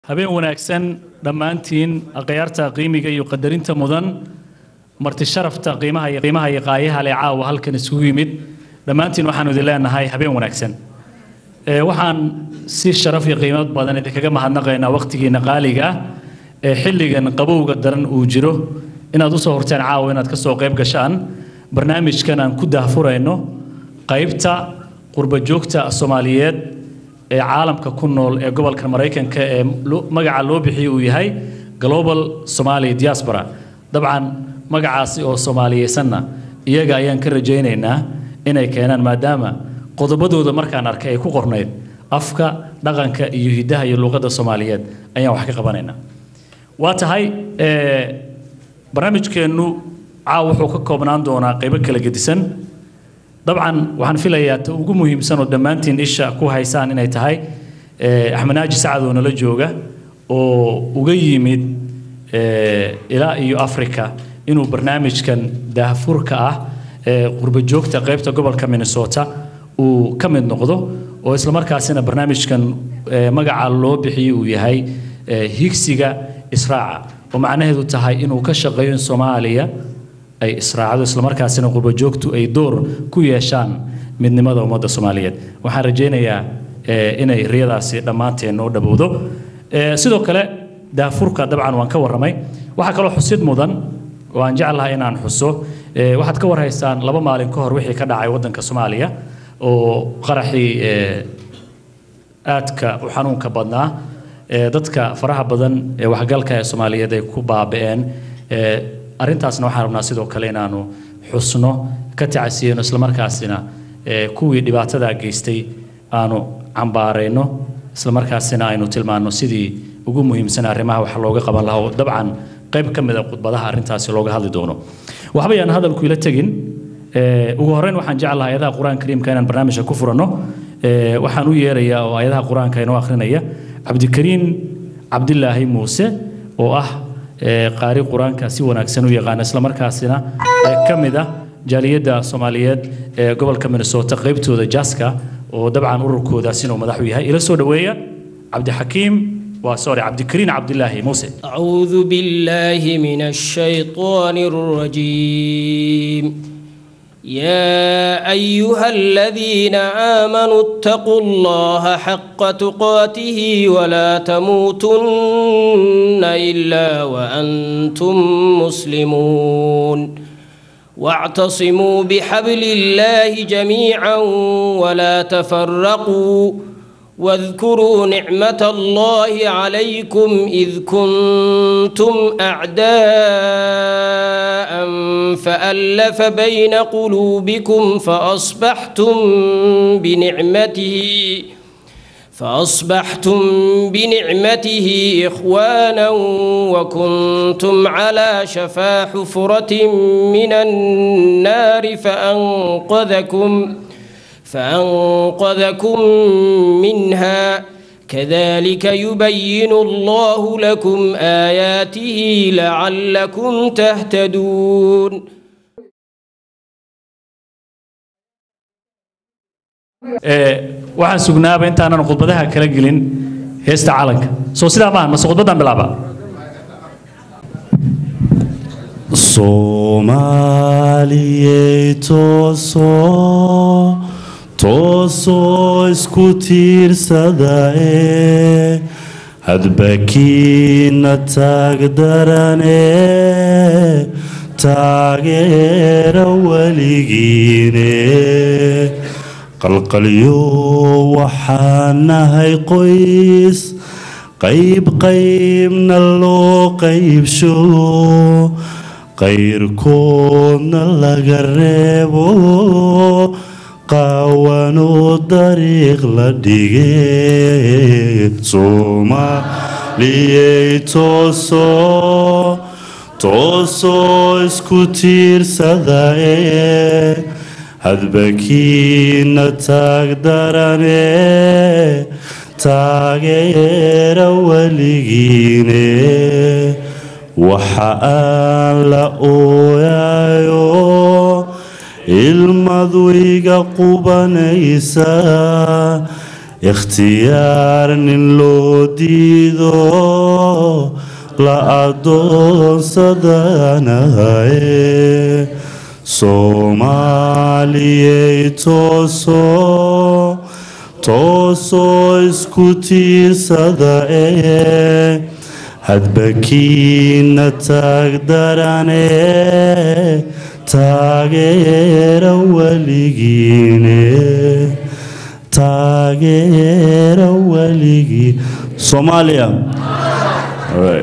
habeen wanaagsan dhammaantiin akhyaarta qiimiga iyo qadarinta mudan marti sharafta qiimaha iyo qiimaha iyo qaayaha leh caawa halkan isugu yimid dhammaantiin waxaanu idin leenahay habeen wanaagsan Ee, waxaan si sharaf iyo qiimo badan idinkaga mahadnaqaynaa waqtigiina qaaliga ah ee xilligan qabowga daran uu jiro inaad usoo horteen caawa inaad kasoo qayb gashaan barnaamijkan aan ku daahfurayno qaybta qurba joogta soomaaliyeed ee caalamka ku nool ee gobolka maraykanka ee loo- magaca loo bixiyey uu yahay global somali diaspora dabcan magacaasi oo soomaaliyeysanna iyaga ayaan ka rajaynaynaa inay keenaan maadaama qodobadooda markaan arkay ay ku qornayd afka dhaqanka iyo hiddaha iyo luqadda soomaaliyeed ayaan wax ka qabanaynaa waa tahay ee, barnaamijkeennu caaw wuxuu ka koobnaan doonaa qaybo kala gedisan dabcan waxaan filayaa ta ugu muhiimsan oo dhammaantiin isha ku haysaan inay tahay eh, axmed naaji sacad oo nala jooga oo uga yimid eh, ilaa iyo africa inuu barnaamijkan daahfurka ah ee qurba joogta qaybta gobolka minnesota uu ka mid noqdo oo islamarkaasina barnaamijkan eh, magaca loo bixiyey uu yahay eh, higsiga israaca oo macnaheedu tahay inuu ka shaqeeyo in soomaaliya ay israacdo islamarkaasina qurba joogtu ay door ku yeeshaan midnimada ummadda soomaaliyeed waxaan rajaynayaa eh, inay riyadaasi dhammaanteen noo dhabowdo Eh, sidoo kale daafurka dabcan waan ka warramay waxaa kaloo xusid mudan oo aan jeclahay inaan xuso eh, waxaad ka warhaysaan laba maalin ka hor wixii ka dhacay waddanka soomaaliya oo qaraxii eh, aadka u xanuunka badnaa ee dadka faraha badan ee waxgalka ee soomaaliyeed ay ku baaba'een ee arrintaasna waxaan rabnaa sidoo kale inaanu xusno ka tacasiyeyno islamarkaasina ee kuwii dhibaatadaa geystay aanu cambaarayno islamarkaasina aynu tilmaanno sidii ugu muhiimsan arrimaha wax looga qaban lahaa oo dabcan qayb ka mid a khudbadaha arrintaasi looga hadli doono waxba yaan hadalku ila tegin ee, ugu horreyn waxaan jeclahay ayadaha qur-aanka kariimka inaan barnaamijka ku furanno ee, waxaan u yeerayaa oo ayadaha qur-aanka inoo akhrinaya cabdikariin cabdilaahi muuse oo ah ee, qaari qur-aanka si wanaagsan u yaqaana islamarkaasina ee, ka mid ah jaaliyadda soomaaliyeed ee gobolka minnesota qaybtooda jaska oo dabcan ururkoodaasina uu madax u yahay ila soo dhoweeya cabdixakiim waa sorry cabdikariin cabdilaahi muuse أعوذ بالله من الشيطان الرجيم يا أيها الذين آمنوا اتقوا الله حق تقاته ولا تموتن إلا وأنتم مسلمون واعتصموا بحبل الله جميعا ولا تفرقوا واذكروا نعمة الله عليكم إذ كنتم أعداء فألف بين قلوبكم فأصبحتم بنعمته فأصبحتم بنعمته إخوانا وكنتم على شفا حفرة من النار فأنقذكم فأنقذكم منها كذلك يبين الله لكم آياته لعلكم تهتدون Ee, waxaan sugnaaba intaanan khudbadaha kala gelin heesta calanka soo sidaa maahan mase khudbadan bilaaba soomaaliyey toosoo toosoo isku tiirsada ee hadbakiina taagdarane taageera weligiine qalqalyo waxaan nahay qoys qayb qaybna loo qaybsho qayrkoodna laga reebo qaawanoo dariiq la dhige soomaaliyey toosoo toosoo isku tiirsada ee hadbakiina taagdarane taageera weligiine waxa aan la ooyayo ilmadu iga qubanaysa ikhtiyaar nin loo diido la adoonsadanahaye soomaaliyey tooso toosoo isku tiirsada ee hadbakiina taagdarane taageera weligiine taageera weligii soomaaliya All right.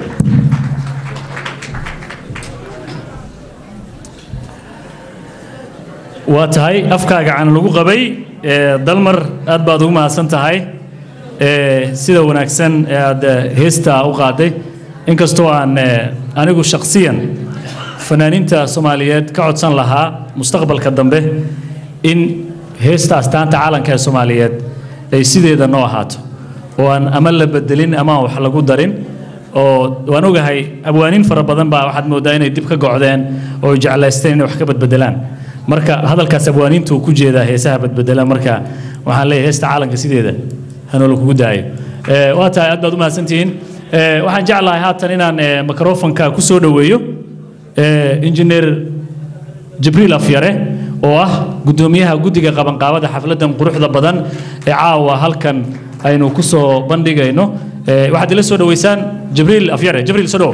waa tahay afkaaga cana lagu qabay ee, dalmar aad baad ugu mahadsan tahay ee, sida wanaagsan ee aad eh, heesta u qaaday inkastoo aan eh, anigu shakhsiyan fanaaniinta soomaaliyeed ka codsan lahaa mustaqbalka dambe in heesta astaanta caalanka ee soomaaliyeed ay sideeda noo ahaato oo aan ama la bedelin ama aan wax lagu darin oo waan ogahay abwaaniin fara badan baa waxaad moodaa inay dib ka gocdeen oo ay jeclaysteen inay wax ka badbedelaan marka hadalkaas abwaaniintu uu ku jeedaa heesaha badbedela marka waxaan leeyahay heesta caalanka sideeda hanoola kugu daayo Eh, waa tahay aad baad u mahadsantihiin Eh, waxaan jeclahay haatan inaan eh, microfonka ku soo dhoweeyo eh, injineer jibriil afyare oo ah guddoomiyaha guddiga qabanqaabada xafladan quruxda badan ee caawa halkan aynu ku soo bandhigayno Eh, waxaad ila soo dhoweysaan jibriil afyare jibriil soo dhow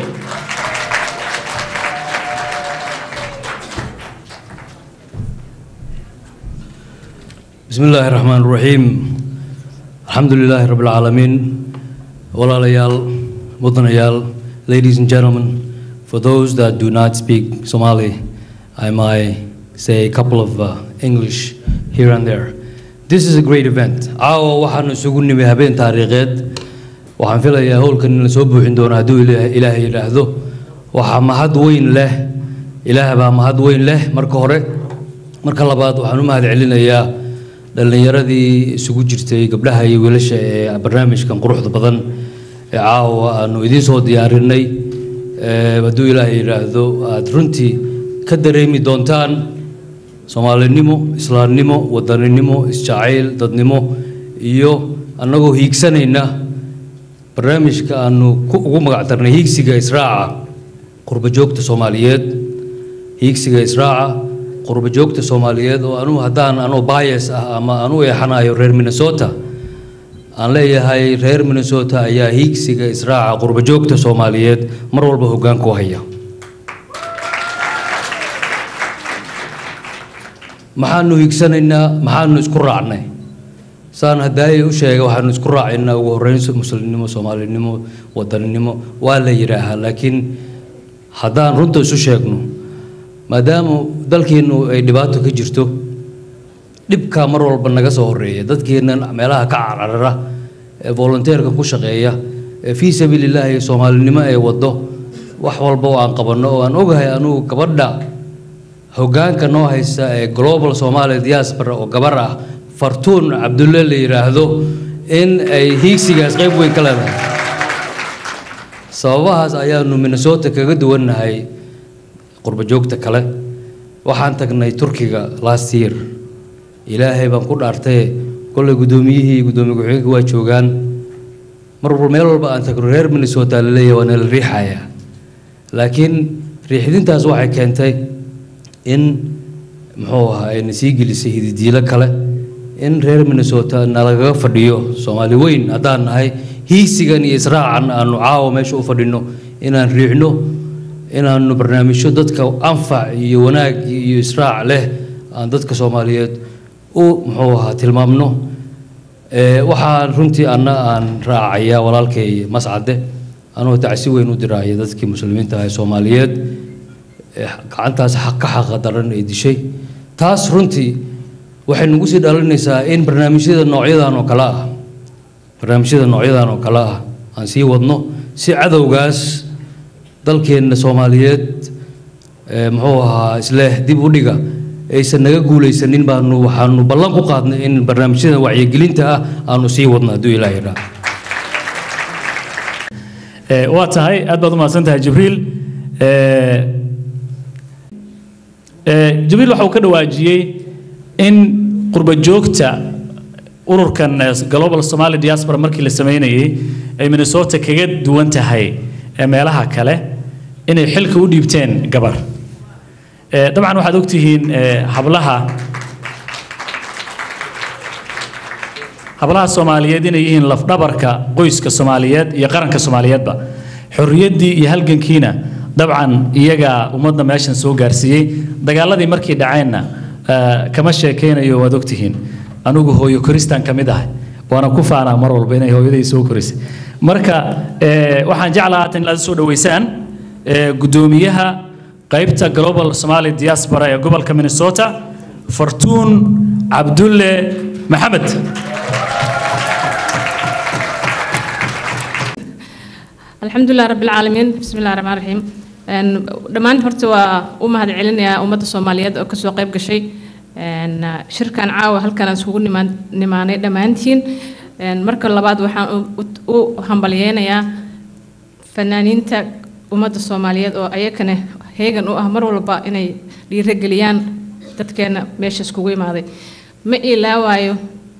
بسم الله الرحمن الرحيم الحمد لله رب العالمين walaalayaal mudanayaal ladies and gentlemen for those that do not speak Somali I might say a couple of uh, English here and there this is a great event caawa waxaanu isugu nimi habeen taariikheed waxaan filayaa howlkan in la soo buuxin doono hadduu Ilaah- ilaahay yidhaahdo waxaa mahad weyn leh ilaah baa mahad weyn leh marka hore marka labaad waxaan u mahad celinayaa dhallinyaradii isugu jirtay gabdhaha iyo wiilasha ee barnaamijkan quruxda badan ee caawa aanu idiin soo diyaarinay Ee, hadduu ilaahay yidhaahdo aad runtii ka dareemi doontaan soomaalinimo islaamnimo wadaninimo isjacayl dadnimo iyo annagoo hiigsanayna barnaamijka aanu ku- ugu magac darnay hiigsiga israaca qurbajoogta soomaaliyeed hiigsiga israaca qurbajoogta soomaaliyeed oo anugu haddaan anoo bias ah ama aan u eexanayo reer minnesota aan leeyahay reer minnesota ayaa hiigsiga israaca qurbajoogta soomaaliyeed mar walba hoggaanka u haya maxaanu hiigsanaynaa maxaanu isku raacnay saan haddaayay u sheegay waxaanu isku raacaynaa ugu horreyn muslimnimo soomaalinimo wadaninimo waa la yidhaahaa laakiin haddaan runta isu sheegno maadaama dalkeennu ay dhibaato ka jirto dhibkaa mar walba naga soo horeeya dadkeennan meelaha ka cararara ee volunteerka ku shaqeeya ee fii sabiilillaahi soomaalinimo ay waddo wax walba oo aan qabanno oo aan ogahay anugu gabadha hoggaanka noo haysta ee global somalia diaspora oo gabar ah fartuun cabdulle la yidhaahdo in ay hiigsigaas qayb weyn ka leedahay sababahaas ayaanu minnesota kaga duwannahay qurbajoogta kale waxaan tagnay turkiga last year ilaahay baan ku dhaartay kollay guddoomiyihii iyo guddoomiye ku-xigeenka waa joogaan mar walba meel walba aan tagno reer minnesota la leeyahay waa nala riixayaa laakiin riixdintaas waxay keentay in muxuu ahaa ayna sii gelisay hididiilo kale in reer minnesota nalagaga fadhiyo soomaali weyn haddaan nahay hiigsigan iyo israacan aanu caawa meesha u fadhino inaan riixno inaanu barnaamijyo dadka anfac iyo wanaag iyo israac leh aan dadka soomaaliyeed u muxuu ahaa tilmaamno Ee, waxaan runtii anna aan raacayaa walaalkay mascade anoo tacsi weyn u diraaya dadkii muslimiinta ah ee soomaaliyeed ee gacantaas xaq ka xaqa daran ee dishay taas runtii waxay nagu sii dhalinaysaa in barnaamijyada noocyadan oo kale ah barnaamijyada noocyadan oo kale ah aan sii wadno si cadowgaas dalkeenna soomaaliyeed ee muxuu ahaa isleh dib u dhiga aysan naga guulaysanin baanu waxaanu ballan ku qaadnay in barnaamijyada wacyigelinta ah aanu sii wadno hadduu ilaahay idhaa Eh, waa tahay aad baad u mahadsan tahay jibriil Eh, eh, jibriil waxa uu ka dhawaajiyey in qurba joogta ururkan eh, global somali diaspora markii la sameynayay ay minnesota kaga duwan tahay ee meelaha kale inay xilka u dhiibteen gabar Eh, dabcan waxaad ogtihiin eh, hablaha hablaha soomaaliyeed inay yihiin lafdhabarka qoyska soomaaliyeed iyo qaranka soomaaliyeedba xorriyaddii iyo halgankiina dabcan iyagaa ummadda meeshan soo gaarsiiyey dagaaladii markii dhaceenna eh, kama sheekaynayo waad ogtihiin anigu hooyo koristaan ka mid ahay waana ku faanaa mar walba inay hooyaday soo korisay marka eh, waxaan jeclaa haatan inaad soo dhaweysaan eh, guddoomiyaha qaybta global somali diaspora ee gobolka minnesota fartuun cabdulle maxamed alxamdulilah rabbi alcaalamiin bismi illahi raxmaan raxiim Een, dhammaan horta waa u mahad celinayaa ummadda soomaaliyeed oo kasoo qayb gashay Een, ah, shirkan caawa halkan aan iskugu nimaan- nimaanay dhammaantiin Een, marka labaad waxaan u- u u hambalyeynayaa fanaaniinta ummadda soomaaliyeed oo ayakana heegan u ah mar walba inay dhiirageliyaan dadkeena meesha iskugu imaaday ma ilaawaayo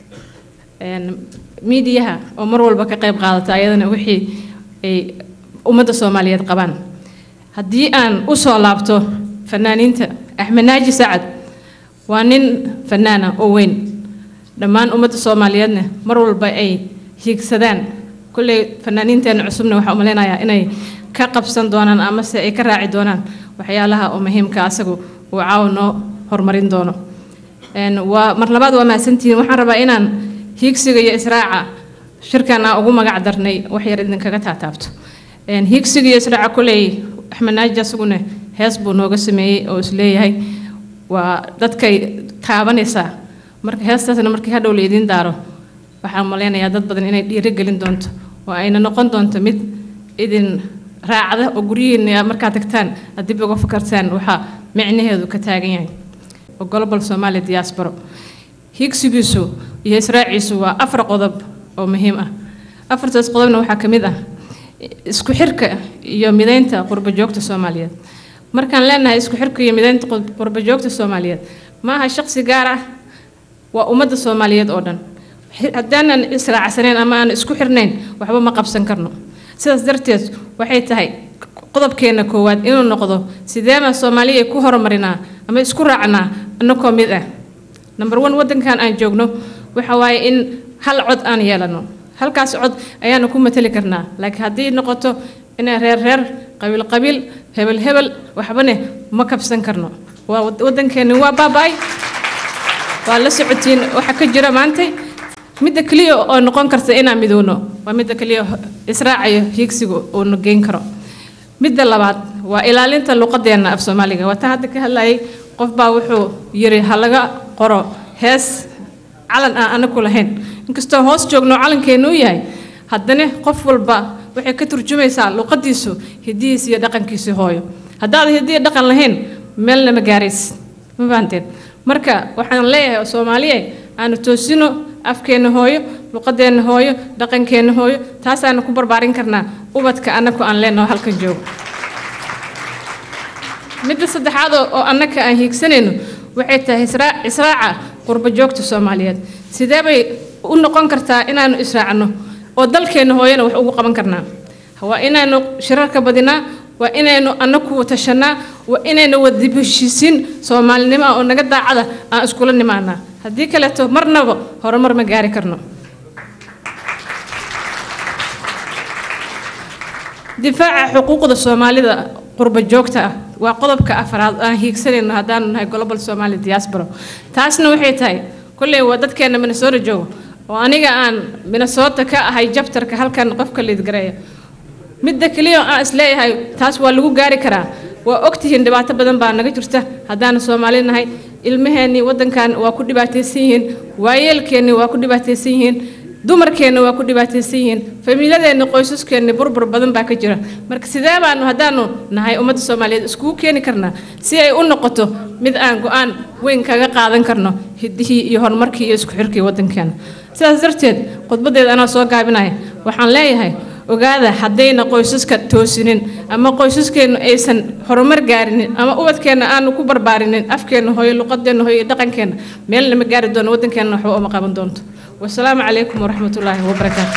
een, miidiyaha oo mar walba ka qayb qaadata ayadana wixii ay ummadda soomaaliyeed qabaan haddii aan u soo laabto fanaaniinta axmed naaji sacad waa nin fanaana oo weyn dhammaan ummadda soomaaliyeedna mar walba ay hiigsadaan kolley fanaaniinteena cusubna waxaa umaleynayaa inay ka qabsan doonaan amase ay ka raaci doonaan waxyaalaha oo muhiimka asagu uu caawa noo horumarin doono Een, waa mar labaad waa mahadsantihiin waxaan rabaa inaan hiigsiga iyo israaca shirkan aan ugu magac darnay wax yar idinkaga taataabto Een, hiigsiga iyo israaca koley axmed naaji asaguna hees buu nooga sameeyey oo is leeyahay waa dadkay taabanaysaa marka heestaasna markii hadhow la idiin daaro waxaan maleynayaa dad badan inay dhiirigelin doonto oo ayna noqon doonto mid idin raacda oo guryihiina markaad tagtaan aad dib uga fakartaan waxaa micnaheedu ka taagan yahay oo global somali diaspora higsigiisu iyo israaciisu waa afar qodob oo muhiim ah afartaas qodobna waxaa ka mid ah isku xirka iyo mideynta qurbajoogta soomaaliyeed markaan leenahay isku xirka iyo mideynta qur- qurbajoogta soomaaliyeed ma aha shaqsi gaar ah waa ummadda soomaaliyeed oo dhan Xi- haddaanan israacsanayn ama aan isku xirnayn waxba ma qabsan karno sidaas darteed waxay tahay qodobkeena koowaad inuu noqdo sideema soomaaliya ku horumarinaa ama isku raacnaa annagoo mid ah number one waddankan aan joogno waxa waaye in hal cod aan yeelano halkaas cod ayaanu ku matali karnaa laakiin haddii noqoto inay reer reer qabiil qabiil hebel hebel waxbane ma kabsan karno waa wad- waddankeeni waa baaba'ay waa la socotiin waxa ka jira maantay midda keliya oo noqon karta inaan midowno waa midda keliya israacayo hiigsiga uuna geyn karo midda labaad waa ilaalinta luqadeena af soomaaliga waa taa hadda ka hadlayay qof baa wuxuu yiri ha laga qoro hees calan aan anaku lahayn inkastoo hoos joogno calankeenu u yahay haddana qof walba waxay ka turjumaysaa luqadiisu hidihiisa iyo dhaqankiisa hooyo haddaad hidiya dhaqan lahayn meelna ma gaarays ma fahanteen marka waxaan leeyahay soomaaliye aanu toosino afkeenna hooyo luqadeenna hooyo dhaqankeenna hooyo taasaanu ku barbaarin karnaa ubadka annaku aan leenaho halkan joogo midda saddexaad oo oo annaka aan hiigsanayno waxay tahay israa- israaca qurbo joogta soomaaliyeed sidee bay u noqon kartaa inaanu israacno oo dalkeenna hooyana wax ugu qaban karnaa waa inaynu shirarka badinaa waa inaynu annaku tashanaa waa inaynu wadib heshiisiin soomaalinimo ah oo naga daacada aan iskula nimaanaa haddii kaleeto marnaba horumar ma gaari karno difaaca xuquuqda soomaalida qurba joogta ah waa qodobka afraad aan hiigsanayno haddaanu nahay global somali diaspora taasna waxay tahay kolley waa dadkeena minnesota joogo oo aniga aan minnesota ka ahay jabtarka halkan qofka liidgareeya midda keliya oo aan isleeyahay taas waa lagu gaari karaa waa ogtihiin dhibaato badan baa naga jirta haddaanu soomaali nahay ilmaheennii waddankan waa ku dhibaataysan yihiin waayeelkeennii waa ku dhibaataysan yihiin dumarkeenna waa ku dhibaataysan yihiin famiiladeenna qoysaskeenna burbur badan baa ka jira marka sidee baanu haddaanu nahay ummadda soomaaliyeed iskugu keeni karnaa si ay u noqoto mid aan go-aan weyn kaga qaadan karno hidihii iyo horumarkii iyo isku xirkii waddankeena sidaas darteed khudbadeeda anaa soo gaabinaya waxaan leeyahay ogaada haddayna qoysaska toosinin ama qoysaskeennu aysan horumar gaarinin ama ubadkeenna aanu ku barbaarinin afkeenna hooyo luqadeenna hooyo iyo dhaqankeenna meelna ma gaari doono waddankeenna waxba uma qaban doonto wasalaamu calaykum waraxmat ullaahi wabarakaatu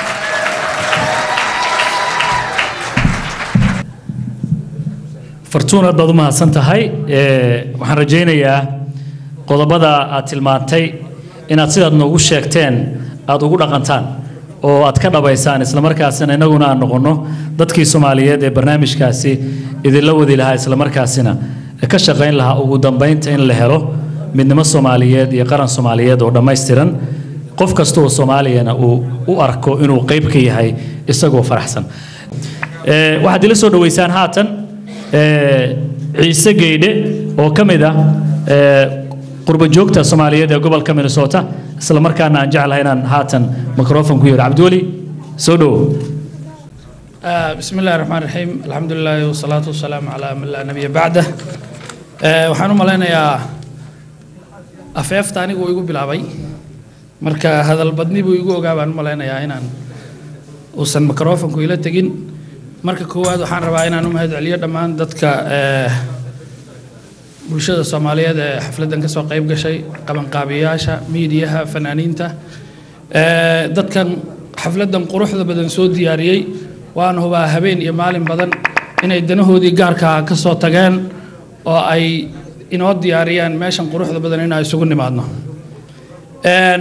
fartuun aad baad u mahadsan tahay Ee, waxaan rajaynayaa qodobada aad tilmaantay inaad sidaad noogu sheegteen aad ugu dhaqantaan oo aad ka dhabaysaan islamarkaasina innaguna aan noqonno dadkii soomaaliyeed ee barnaamijkaasi idinla wadi lahaa islamarkaasina ka shaqayn lahaa ugu dambaynta in la helo midnimo soomaaliyeed iyo qaran soomaaliyeed oo dhammaystiran qof kasta oo soomaaliyana uu u arko inuu qayb ka yahay isagoo faraxsan Ee, waxaad ila soo dhoweysaan haatan ee, ciise geydhe oo ka mid ah ee, qurba joogta soomaaliyeed ee gobolka minnesota isla markaana aan jeclahay inaan haatan microfon ku yeero cabdiweli soo dhowo آه، بسم الله الرحمن الرحيم الحمد لله والصلاة والسلام على من لا نبي بعده آه، waxaan u malaynayaa afeefta anigu igu bilaabay marka hadal badni buu igu ogaa baan u malaynayaa inaan uusan microfonku ila tegin marka koowaad waxaan rabaa inaan u mahad celiyo dhammaan dadka eh, bulshada soomaaliyeed ee xafladdan ka soo qayb gashay qabanqaabiyaasha miidiyaha fanaaniinta Eh, dadkan xafladdan quruxda badan soo diyaariyey waan hubaa habeen iyo maalin badan inay danahoodii gaarkaa ka soo tageen oo ay inoo diyaariyaan meeshan quruxda badan inaan isugu nimaadno Een,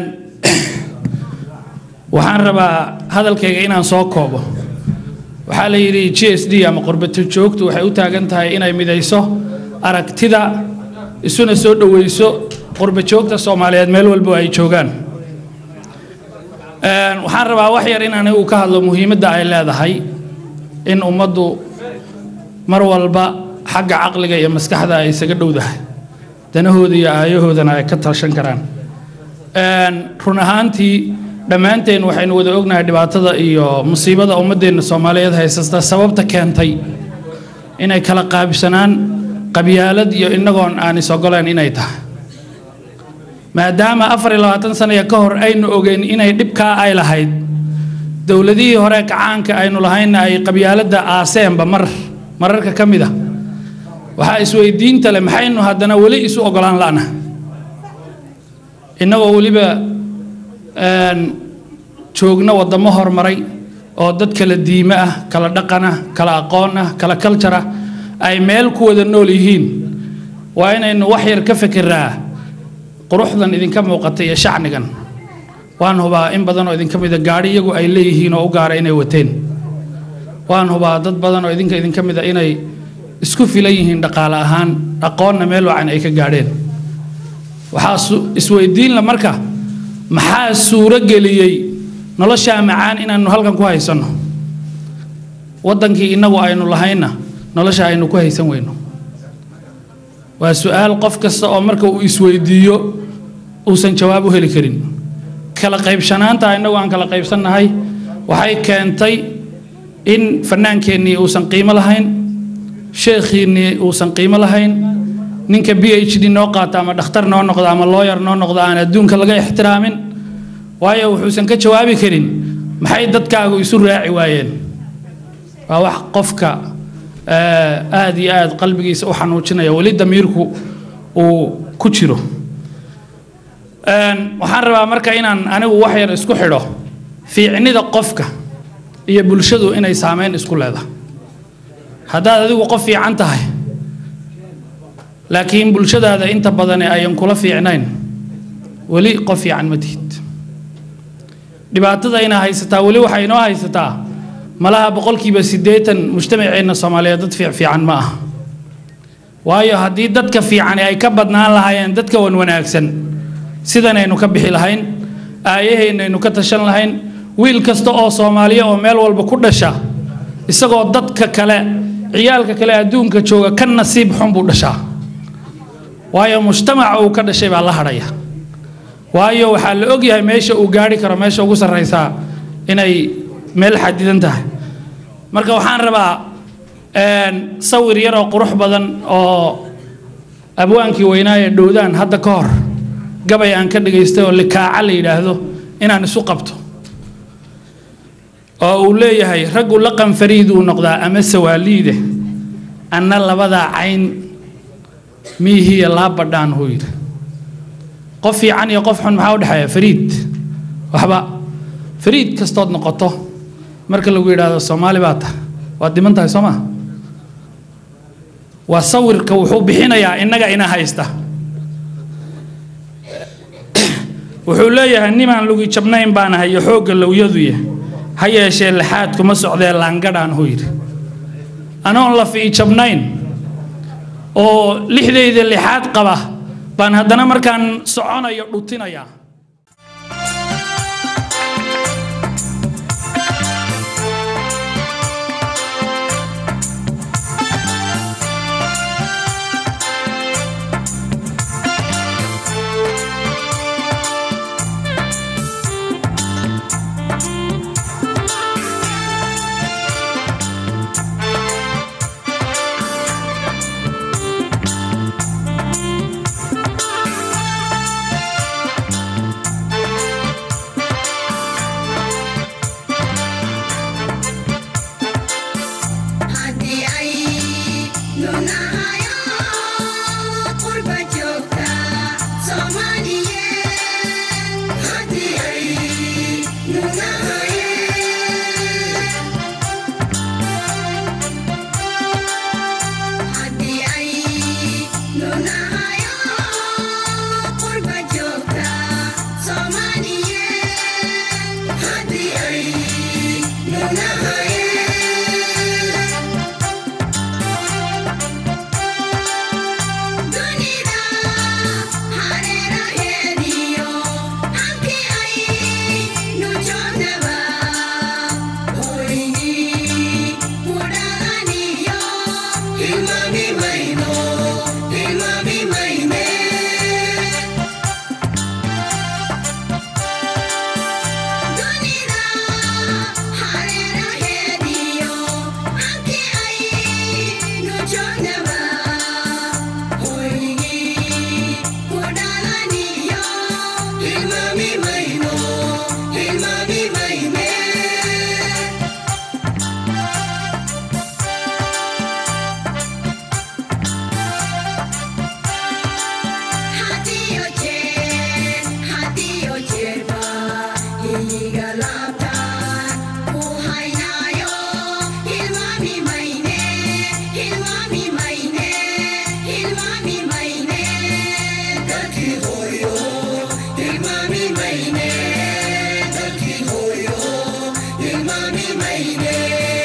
waxaan rabaa hadalkayga inaan soo koobo waxaa la yidhi g s d ama qurbato joogtu waxay u taagan tahay inay midayso aragtida isuna soo dhoweyso qurba joogta soomaaliyeed meel walbo ay joogaan Een, waxaan rabaa wax yar in anigu ka hadlo muhiimadda ay leedahay in ummaddu mar walba xagga caqliga iyo maskaxda ay isaga dhowdahay danahooda iyo aayahoodana ay ka tashan karaan Een, run ahaantii dhammaanteen waxaynu wada ognahay dhibaatada iyo musiibada ummaddeena soomaaliyeed haysata sababta keentay inay kala qaabsanaan qabyaalad iyo inagoon aan is ogoleen inay tahay maadaama afar iyo labaatan sanayo ka hor aynu ogeyn inay dhibkaa ay lahayd dowladihii hore kacaanka aynu lahaynna ay qabyaaladda aaseenba mar mararka ka mid a waxaa isweydiinta leh maxaynu haddana weli isu ogolaan la'na innagoo weliba een, joogna waddamo horumaray oo dad kala diime ah kala dhaqan ah kala aqoon ah kala culture ah ay meel ku wada nool yihiin waa inaynu wax yar ka fekeraa quruxdan idinka muuqata iyo shacnigan waan hubaa in badan oo idinka mida gaadhi iyagu ay leeyihiin oo u gaara inay wateen waan hubaa dad badan oo idinka idinka mida inay isku filan yihiin dhaqaale ahaan aqoonna meel wacan ay ka gaadheen waxaa su- isweydiinla marka maxaa suuro geliyey noloshaa macaan inaannu halkan ku haysanno waddankii innagu aynu lahaynna nolosha aynu ku haysan weyno waa su-aal qof kasta oo marka uu isweydiiyo uusan jawaab u heli karin kala qaybsanaanta innagu aan kala qaybsannahay waxay keentay in fannaankeennii uusan qiimo lahayn sheekhiinnii uusan qiimo lahayn ninka b h d noo qaata ama dhakhtar noo noqda ama looyar noo noqda aan adduunka laga ixtiraamin waayo wuxuusan ka jawaabi karin maxay dadkaagu isu raaci waayeen waa wax qofka eh, aad iyo aad qalbigiisa u xanuujinaya weli damiirku uu ku jiro Een, waxaan rabaa marka inaan anigu wax yar isku xidho fiicnida qofka iyo bulshadu inay saameyn isku leedahay haddaad adigu qof fiican tahay laakiin bulshadaada inta badani ayan kula fiicnayn weli qof fiican ma tihid dhibaatada inaa haysataa weli waxaa inoo haysataa malaha boqolkiiba siddeetan mujtamaceenna soomaaliyeed dad fiic fiican ma aha waayo haddii dadka fiicani ay ka badnaan lahaayeen dadka wan wanaagsan sidanaynu ka bixi lahayn aayaheennaynu ka tashan lahayn wiil kasta oo soomaaliya oo meel walba ku dhasha isagoo dadka kale ciyaalka kale adduunka jooga ka nasiib xun buu dhashaa waayo mujtamaca uu ka dhashay baa la hadhaya waayo waxaa la ogyahay meesha uu gaari karo meesha ugu sarraysaa inay meel xadidan tahay marka waxaan rabaa een, sawir yar oo qurux badan oo abwaankii weynaaye dhowdaan hadda ka hor gabay aan ka dhagaystay oo likaaca la yidhaahdo inaan isu qabto oo uu leeyahay raggu laqan fariiduu noqdaa ama sawaaliide anna labadaa cayn miihiya laa badhaan huu yidhi qof fiican iyo qof xun maxaa u dhexeeya fariid waxba fariid kastood noqoto marka lagu yidhaahdo soomaali baa tahay waad dhiman tahay soo ma waa sawirka wuxuu bixinayaa innaga ina haysta wuxuu leeyahay nimaan lugi jabnayn baan ahay iyo xoogga lowyaduya ha yeeshee lixaad kuma socdee laangadhaan huu yidhi anoon la fii jabnayn oo lixdayda lixaad qaba baan haddana markaan soconayo dhutinayaa haddii ay nunahayo qurba joogta soomaaliyeed haddii ay nunahayeen haddii ay nunahayo qurba joogta soomaaliyeed haddii ay nunahayeen dunida hareeraheediyo halkii ay nu joognaba hoygii ku dhalaniyo hilmaami mayno hilmaami mayne dunida hareeraheediyo halkii ay nu joognaba hoygii ku dhalaniyo hilmaami mayno hilmaami mayne hadiyo jeer hadiyo jeerba iyiga laabtaan ku haynayo hilmaami mayne hilmaami mayne hilmaami mayne dalkii hooyo hilmaami mayne dalkii hooyo hilmaami mayne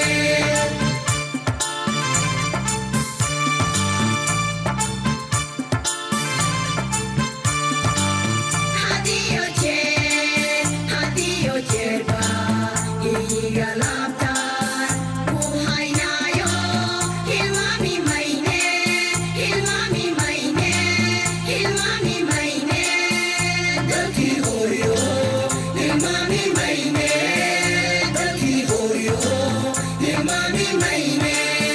hadiyo jeer hadiyo jeerba iyiga laabtaan ku haynayo hilmaami mayne hilmaami mayne hilmaami mayne dalkii hooyo hilmaami mayne dalkii hooyo hilmaami mayne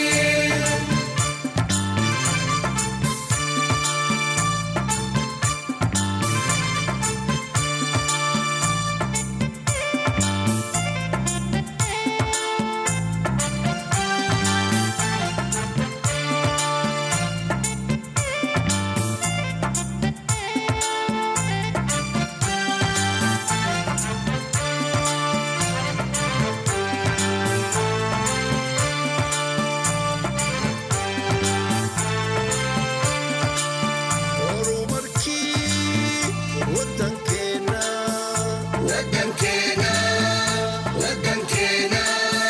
wadankeena wadankeena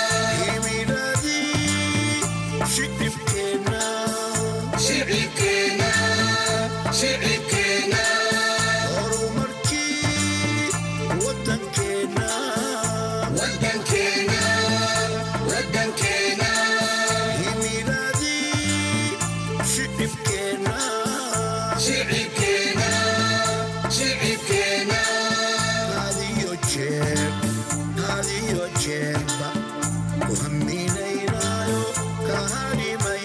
shicibkeena shicibkeena wadankeena wadankeena shicibkeena shicibkeena Hadiyo jeerba ku haminaynaayo ka hadhimay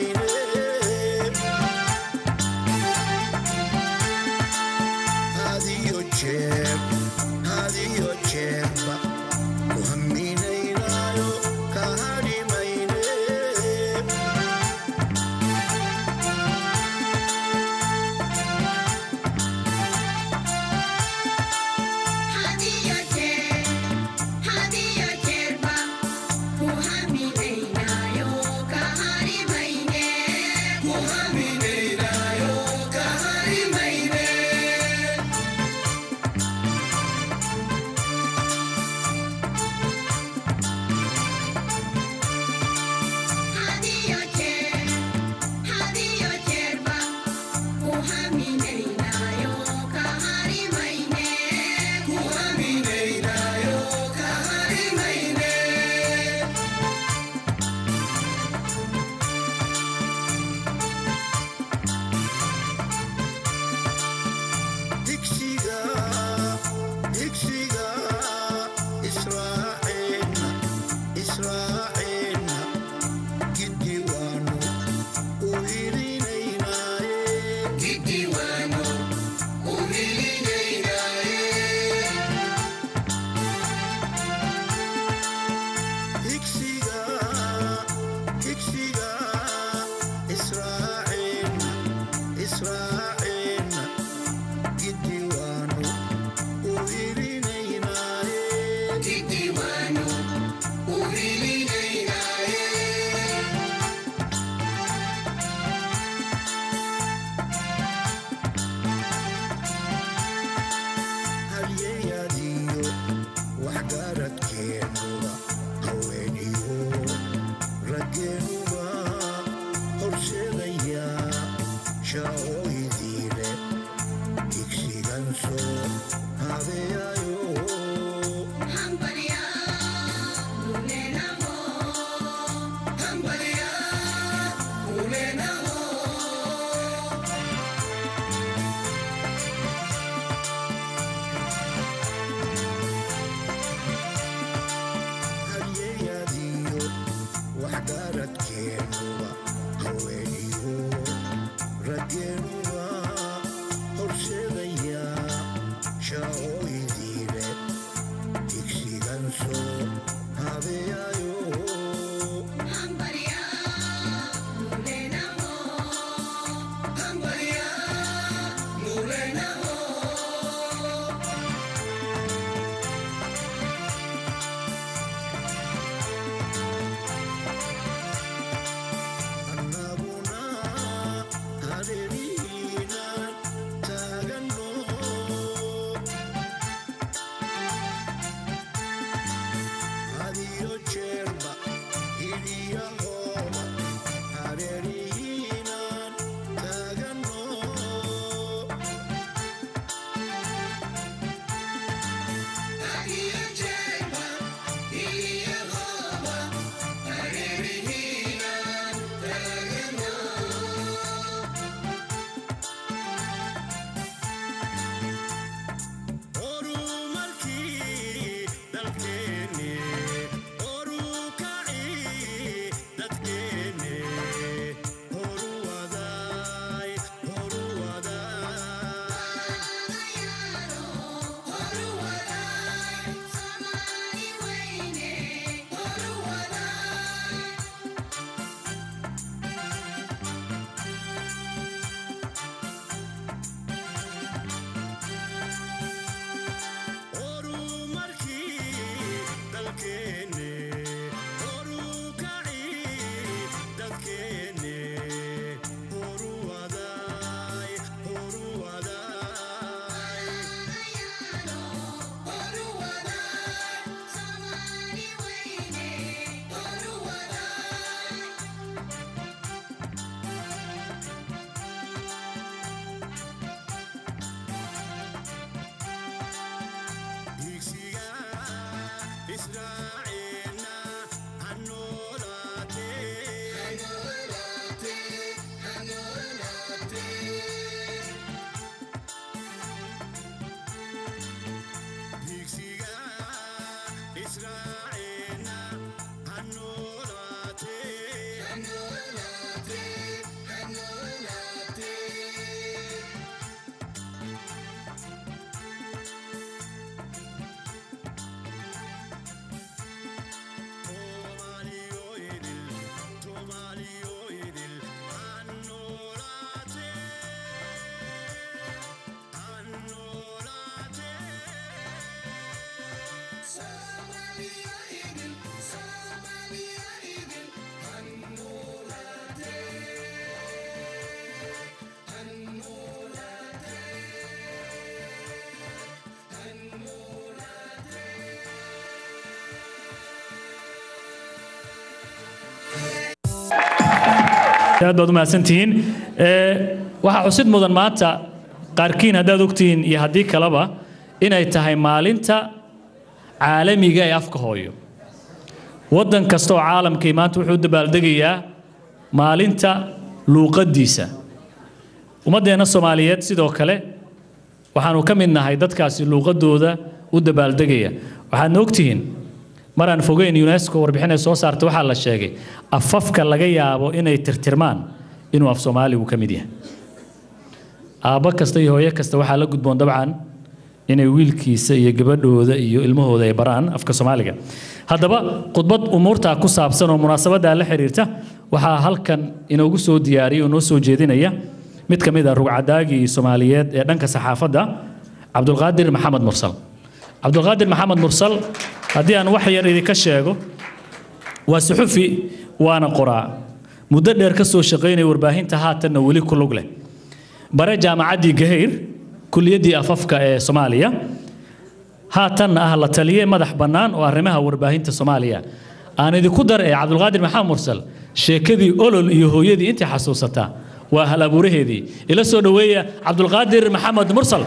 aad baad u mahadsantihiin Ee, waxaa xusid mudan maanta qaarkiin haddaad ogtihiin iyo haddii kaleba inay tahay maalinta caalamiga ee afka hooyo waddan kasta oo caalamkii maanta wuxuu u dabaaldegayaa maalinta luuqaddiisa ummaddeenna soomaaliyeed sidoo kale waxaanu ka mid nahay dadkaasi luuqadooda u dabaaldegaya waxaadna ogtihiin maraan fogeyn unesco warbixin ay soo saartay waxaa la sheegay afafka laga yaabo inay tirtirmaan inuu af soomaaligu ka mid yahay aabbo kasta iyo hooyo kasta waxaa la gudboon dabcan inay wiilkiisa iyo gabadhooda iyo ilmahooda ay baraan afka soomaaliga haddaba khudbad umuurtaa ku saabsan oo munaasabaddaa la xiriirta waxaa halkan inoogu soo diyaariyay oo noo soo jeedinaya mid ka mid ah rugcadaagii soomaaliyeed ee dhanka saxaafadda cabdulqaadir maxamed mursal cabdulqaadir maxamed mursal haddii aan wax yar idinka sheego waa suxufi waana qoraa muddo dheer ka soo shaqaynaya warbaahinta haatanna weli ku lug leh bare jaamacaddii gahayr kuliyaddii afafka ee soomaaliya haatanna ah la taliye madax bannaan oo arrimaha warbaahinta soomaaliya aan idinku dar ee cabdulqaadir maxamed mursal sheekadii olol iyo hooyadii intii xasuusataa waa hal abuuraheedii ila soo dhoweeya cabdulqaadir maxamed mursal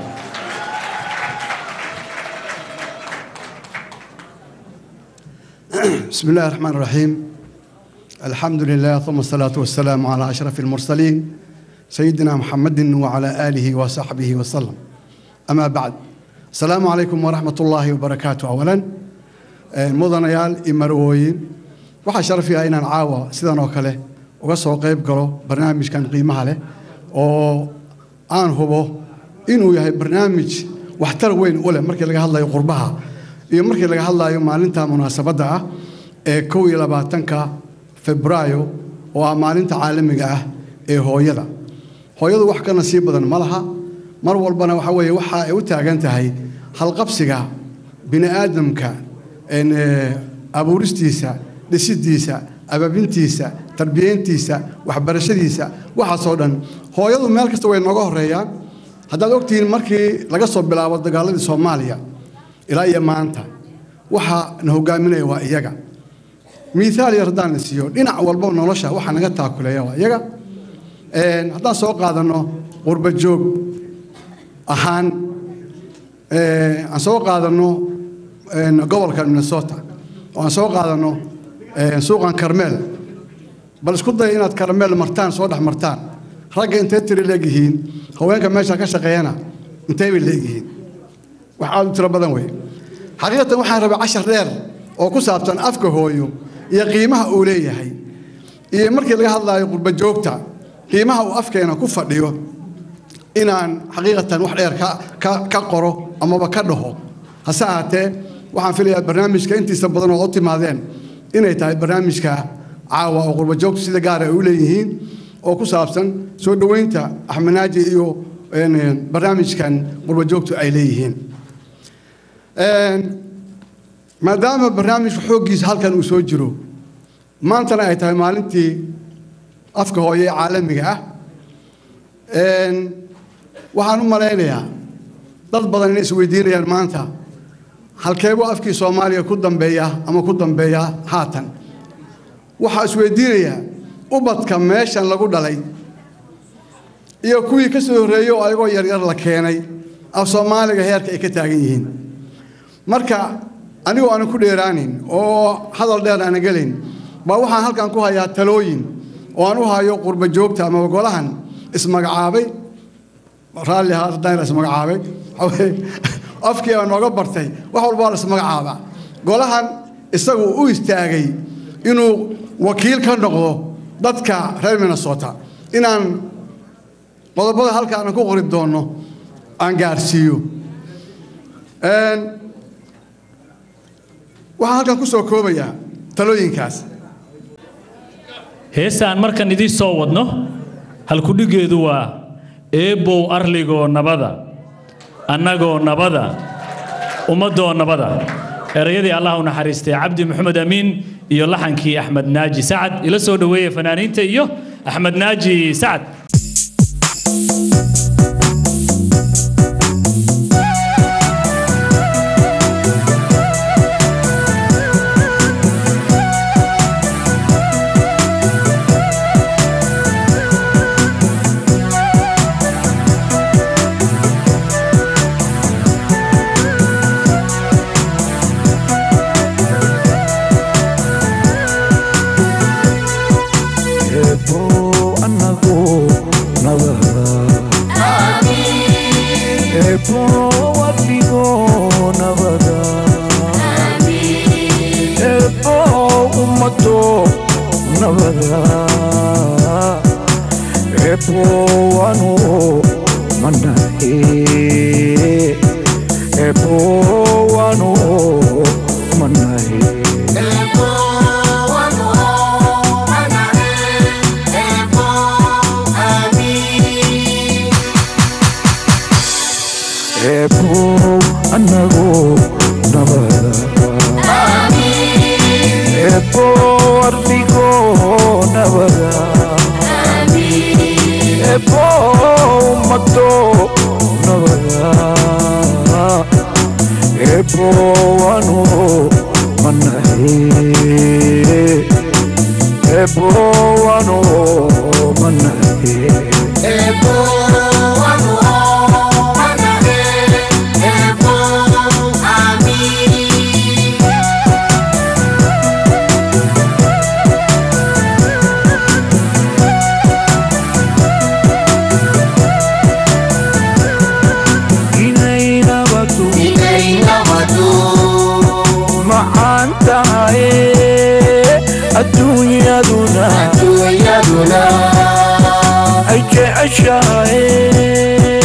بسم الله الرحمن الرحيم الحمد لله ثم الصلاة والسلام على أشرف المرسلين سيدنا محمد وعلى آله وصحبه وسلم أما بعد السلام عليكم ورحمة الله وبركاته أولا مدنيال إمروين waxaa sharafiya inaan caawa sidan oo kale uga soo qayb galo barnaamijkan qiimaha leh oo aan hubo inuu yahay barnaamij waxtar weyn u leh markii laga hadlayo qurbaha iyo markii laga hadlayo maalinta munaasabadda ah ee kow iyo labaatanka febraayo oo ah maalinta caalamiga ah ee hooyada hooyadu wax ka nasiib badan ma laha mar walbana waxa weeye waxa ay u taagan tahay halqabsiga bini aadamka een, ee, abuuristiisa dhisidiisa abaabintiisa tarbiyeyntiisa waxbarashadiisa waxaasoo dhan hooyadu meel kasta way nooga horeeyaan haddaad ogtihiin markii laga soo bilaabo dagaaladii soomaaliya ilaa iyo maanta waxa na hogaaminaya waa iyaga miihaal yar haddaan la siiyo dhinac walba nolosha waxa naga taakuleeya waa iyaga Een, haddaan soo qaadanno qurba joog ahaan ee, aan soo qaadanno een, gobolka minnesota oo aan soo qaadanno ee, suuqan karmeel bal isku daya inaad karmeel martaan soo dhex martaan ragga intay tiri leegyihiin haweenka meesha ka shaqeeyana intay bay leegyihiin wax aad u tiro badan wey xaqiiqatan waxaan rabay cashar dheer oo ku saabsan afka hooyo iyo qiimaha uu leeyahay iyo markii laga hadlaayo qurba joogta qiimaha uu afkeena ku fadhiyo inaan xaqiiqatan wax dheer ka, ka, ka qoro amaba ka dhaho hase ahaatee waxaan filayaa barnaamijka intiisa badan oo u timaadeen inay tahay barnaamijka caawa oo qurba joogtu sida gaara ay u leeyihiin oo ku saabsan soo dhoweynta axmed naaji iyo een, barnaamijkan qurba joogtu ay leeyihiin Een, maadaama barnaamijka xooggiisa halkan uu soo jiro maantana ay tahay maalintii afka hooye ee caalamiga ah Een, waxaan u malaynayaa dad badan inay isweydiinayaan maanta halkeebuu afkii soomaaliya ku dambeeya ama ku dambeeya haatan waxaa isweydiinayaa ubadka meeshan lagu dhalay iyo kuwii ka soo horreeyey oo ayagoo yaryar la keenay af soomaaliga heerka ay ka taagan yihiin marka anigoo aanan ku dheeraanin oo hadal dheer aanan gelayn baa waxaan halkan ku hayaa talooyin oo aan u hayo qurba joogta ama golahan ismagacaabay raalli ahaa haddaan la ismagacaabay waxaa weeye, afkii baa nooga bartay wax walba waa la ismagacaabaa golahan isagu u istaagay inuu wakiil ka noqdo dadka reer minnesota inaan qodobada halka aanan ku qori doono aan gaarsiiyo Een, waxaan halkan ku soo koobayaa talooyinkaas heestaan markan idiin soo wadno halkudhigeedu waa eebbow arligoo nabada annagoo nabada ummaddoo nabada erayadii allah u naxariistay cabdi maxamed amiin iyo laxankii axmed naaji sacad ila soo dhoweeya fanaaniinta iyo axmed naaji sacad Thank eebbo annagu nabada eebbo wadhigo nabada eebbo ummado nabada eebbo wanu manahe eebbo wanu manahe eebbo annagu nabada eebbo ardhigo nabada eebbo ummado nabada eebbo wanu manahe eebbo wanu manahe inay nabadu macaan tahay adduunyaduna ay jeceshahay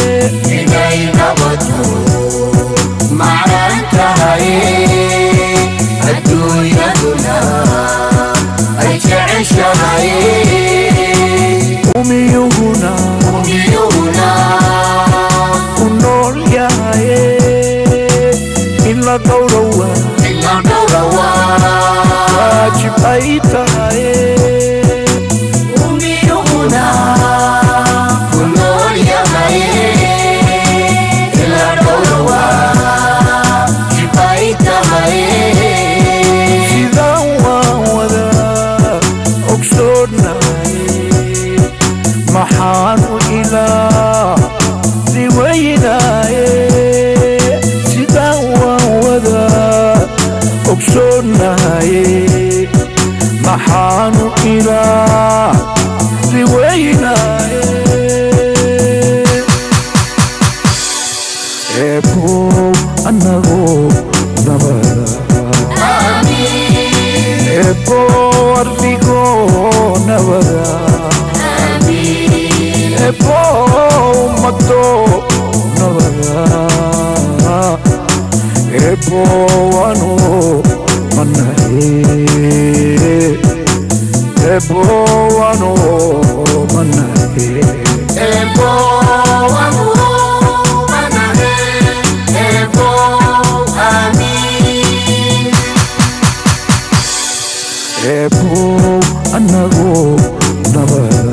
umiyuhuna ku nool yahay in la dhowrowa waajib ay tahay sidaan waan wadaa ogsoonahay maxaanu ilaa diwaynaye sidaan waan wadaa ogsoonahay maxaanu ilaa diwaynaye eebbow annagu nabada eebbo ardhigo nabada eebbo ummado nabada eebbo wanu manahe eebbo wanu manahe eebbo annagu nabada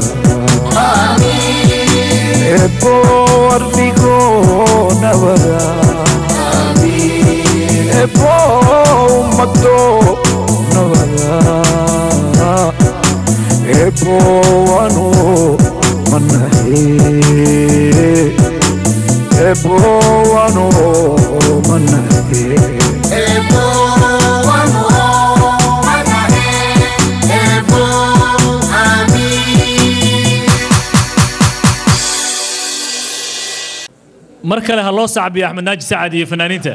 eebbo ardhigo nabada eebbo ummado nabada eebbo wanu manahe eebbo wanu manahe mar kale ha loo sacbiyo axmed naaji sacad iyo fanaaniinta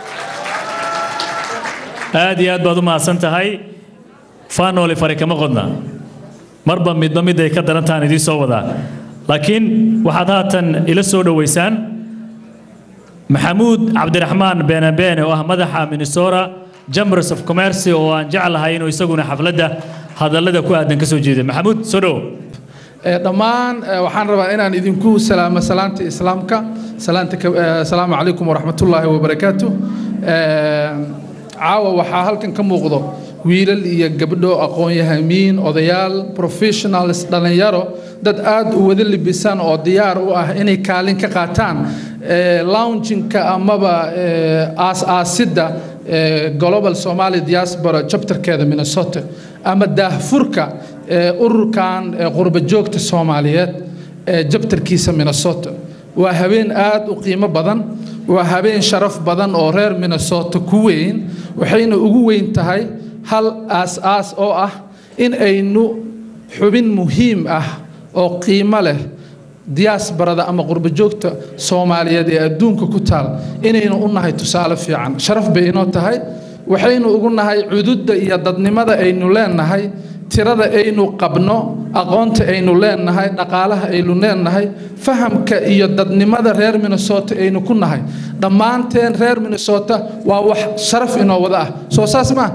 aad iyo aad baad u mahadsan tahay faanooli fari kama qodna marba midba mid ay ka daran tahan idiin soo wadaa laakiin waxaad haatan ila soo dhoweysaan maxamuud cabdiraxmaan beenabeene oo ah madaxa minnesota chambers of commerce oo aan jeclahay inuu isaguna xafladda hadallada ku aadan ka soo jeeda maxamuud soo dhowo Ee, dhammaan ee, waxaan rabaa inaan idinku salaamo salaanta islaamka salaanta ka- ee, asalaamu calaykum waraxmatullaahi wabarakaatu Ee, caawa waxaa halkan ka muuqdo wiilal iyo gabdho aqoon-yahamiin odayaal professionals dhallinyaro dad aad u wada libisan oo diyaar u ah inay kaalin ka qaataan ee, loungingka amaba ee, aas-aasidda ee, global somali diaspora chapterkeeda minnesota ama daahfurka ee, ururkan ee, qurba joogta soomaaliyeed ee jabtarkiisa minnesota waa habeen aad u qiimo badan waa habeen sharaf badan oo reer minnesota ku weyn waxayna ugu weyn tahay hal aas-aas oo ah in aynu xubin muhiim ah oo qiimo leh diyaasbarada ama qurbajoogta soomaaliyeed ee adduunka ku taal inaynu u nahay tusaale fiican sharaf bay inoo tahay waxaynu ugu nahay cududda iyo dadnimada aynu leenahay tirada aynu qabno aqoonta aynu leenahay dhaqaalaha aynu leenahay fahamka iyo dadnimada reer minnesota aynu ku nahay dhammaanteen reer minnesota waa wax sharaf inoo wada ah soo saas maa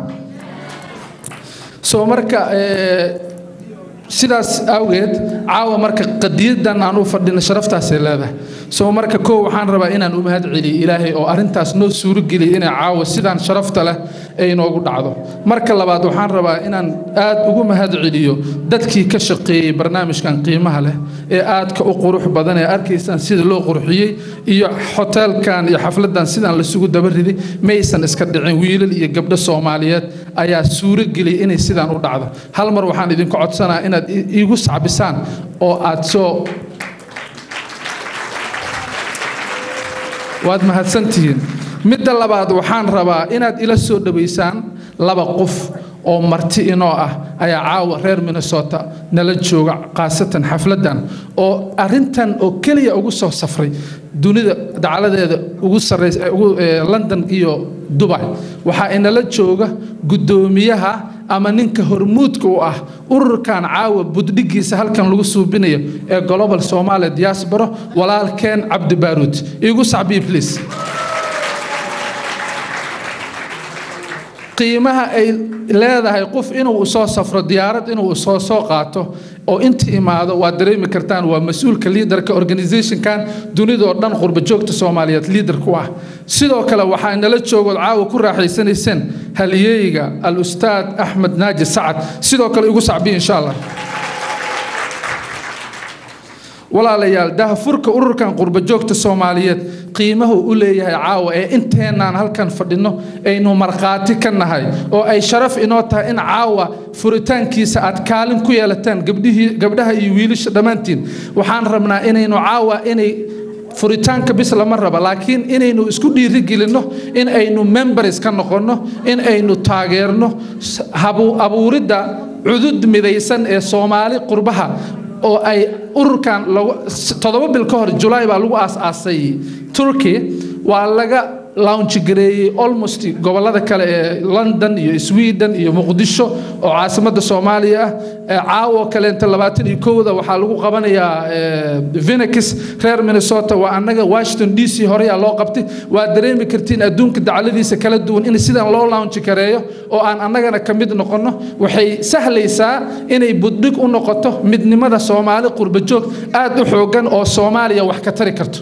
soo marka sidaas awgeed caawa marka qadiyadan aan u fadhino sharaftaasay leedahay soo marka koo waxaan rabaa inaan u mahad celiyo ilaahay oo arrintaas noo suurogeliya inay caawa sidaan sharafta leh ay noogu dhacdo marka labaad waxaan rabaa inaan aad ugu mahad celiyo dadkii ka shaqeeyey barnaamijkan qiimaha leh ee aadka u qurux badan ee arkaysaan sida loo qurxiyey iyo hoteelkan iyo xafladan sidaan lasugu dabariday maysan iska dhicin wiilal iyo gabdho soomaaliyeed ayaa suurogeliyay inay sidaan u dhacdo hal mar waxaan idinku codsanaa inaad iigu sacbisaan oo aad soo waad mahadsantihiin midda labaad waxaan rabaa inaad ila soo dhowaysaan laba qof oo marti inoo ah ayaa caawa reer minnesota nala jooga khaasatan xafladan oo arintan oo keliya ugu soo safray dunida dacaladeeda ugu sarreysa london iyo dubai waxaa inala jooga guddoomiyaha ama ninka hormuudka u ah ururkan caawa buddhigiisa halkan lagu suubinayo ee global somalia diaspora walaalkeen cabdi baaruud iigu sacbii please qiimaha ay leedahay qof inuu soo safro diyaarad inuu soo soo qaato oo inta imaado waad dareemi kartaan waa mas-uulka liidarka organizationkan dunidoo dhan qurbajoogta soomaaliyeed liidar ku ah sidoo kale waxaa nala joogood caawa ku raaxaysanayseen haliyeyga al ustaad axmed naaji sacad sidoo kale igu sacbiya insha allah walaalayaal dahafurka ururkan qurbajoogta soomaaliyeed qiimahu u leeyahay caawa ee inteenaan halkan fadhino aynu markhaati ka nahay oo ay sharaf inoo tahay in caawa furitaankiisa aad kaalin ku yeelataan gabdhihii gabdhaha iyo wiilasha dhammaantiin waxaan rabnaa inaynu caawa inay furitaanka bis lama raba laakiin inaynu isku dhiirigelinno in aynu members ka noqonno in aynu taageerno abuuridda cudud midaysan ee soomaali qurbaha oo ay ururkan toddoba bil ka hor julaay baa lagu aas-aasay turkey waa laga launch gareeyey almost gobolada kale ee london iyo sweden iyo muqdisho oo caasimadda soomaaliya ah caawo kaleenta labaatan iyo kowda waxaa lagu qabanayaa venix reer minnesota waa annaga washington d c horeyaa loo qabtay waa dareemi kartiin adduunka dacladiisa kala duwan in sidan loo launch gareeyo oo aan annagana ka mid noqonno waxay sahlaysaa inay buddhig u noqoto midnimada soomaali qurbajoog aad u xoogan oo soomaaliya wax ka tari karto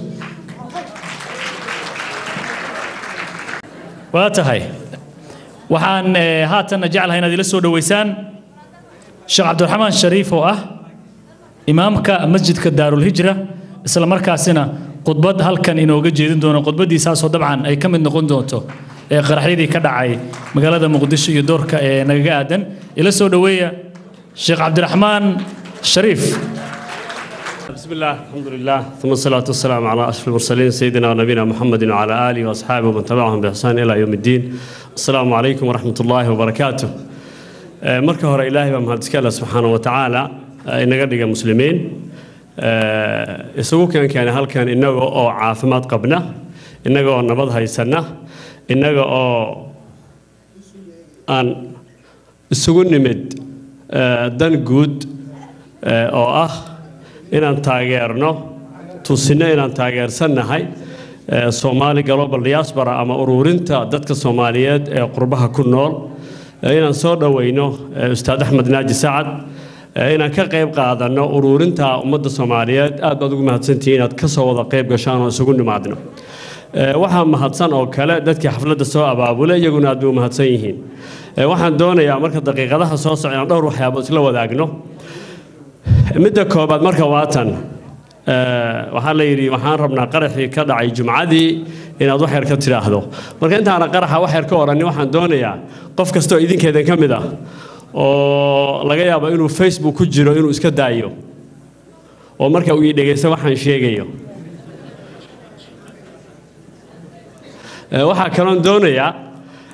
waa tahay waxaan haatanna jeclahay inaad ila soo dhoweysaan sheekh cabdiraxmaan shariif oo ah imaamka masjidka daarulhijra isla markaasina khudbad halkan inooga jeedin doono khudbaddiisaasoo dabcan ay ka mid noqon doonto ee qaraxyadii ka dhacay magaalada muqdisho iyo doorka ee nagaga aadan ila soo dhoweeya sheekh cabdiraxmaan shariif بسم الله الحمد لله ثم الصلاة والسلام على أشرف المرسلين سيدنا ونبينا محمد وعلى آله وأصحابه ومن تبعهم بإحسان إلى يوم الدين السلام عليكم ورحمة الله وبركاته مركه هر إلهي ومهدسك الله سبحانه وتعالى إننا قد مسلمين isugu keen keenay halkan innaga oo caafimaad qabna innaga oo nabad haysana innaga oo aan isugu nimid dan guud oo ah inaan taageerno tusino inaan taageersannahay soomaali global diaspora ama ururinta dadka soomaaliyeed ee qurbaha ku nool inaan soo dhoweyno ustaad axmed naaji sacad inaan ka qayb qaadanno ururinta ummadda soomaaliyeed aad baad ugu mahadsantihiin inaad ka soo wada qayb gashaan oo isugu nimaadno waxaa mahadsan oo kale dadkii xafladda soo abaabulay iyaguna aad bay u mahadsan yihiin waxaan doonayaa marka daqiiqadaha soo socda inaan dhowr waxyaabood isla wadaagno midda koobaad marka waatan waxaa la yidhi waxaan rabnaa qaraxii ka dhacay jumcadii inaad wax yar ka tidhaahdo marka intaana qaraxa wax yar ka oranin waxaan doonayaa qof kastoo idinkeedan ka mid ah oo laga yaabo inuu facebook ku jiro inuu iska daayo oo marka uu ii dhegaysto waxaan sheegayo waxaa kaloon doonayaa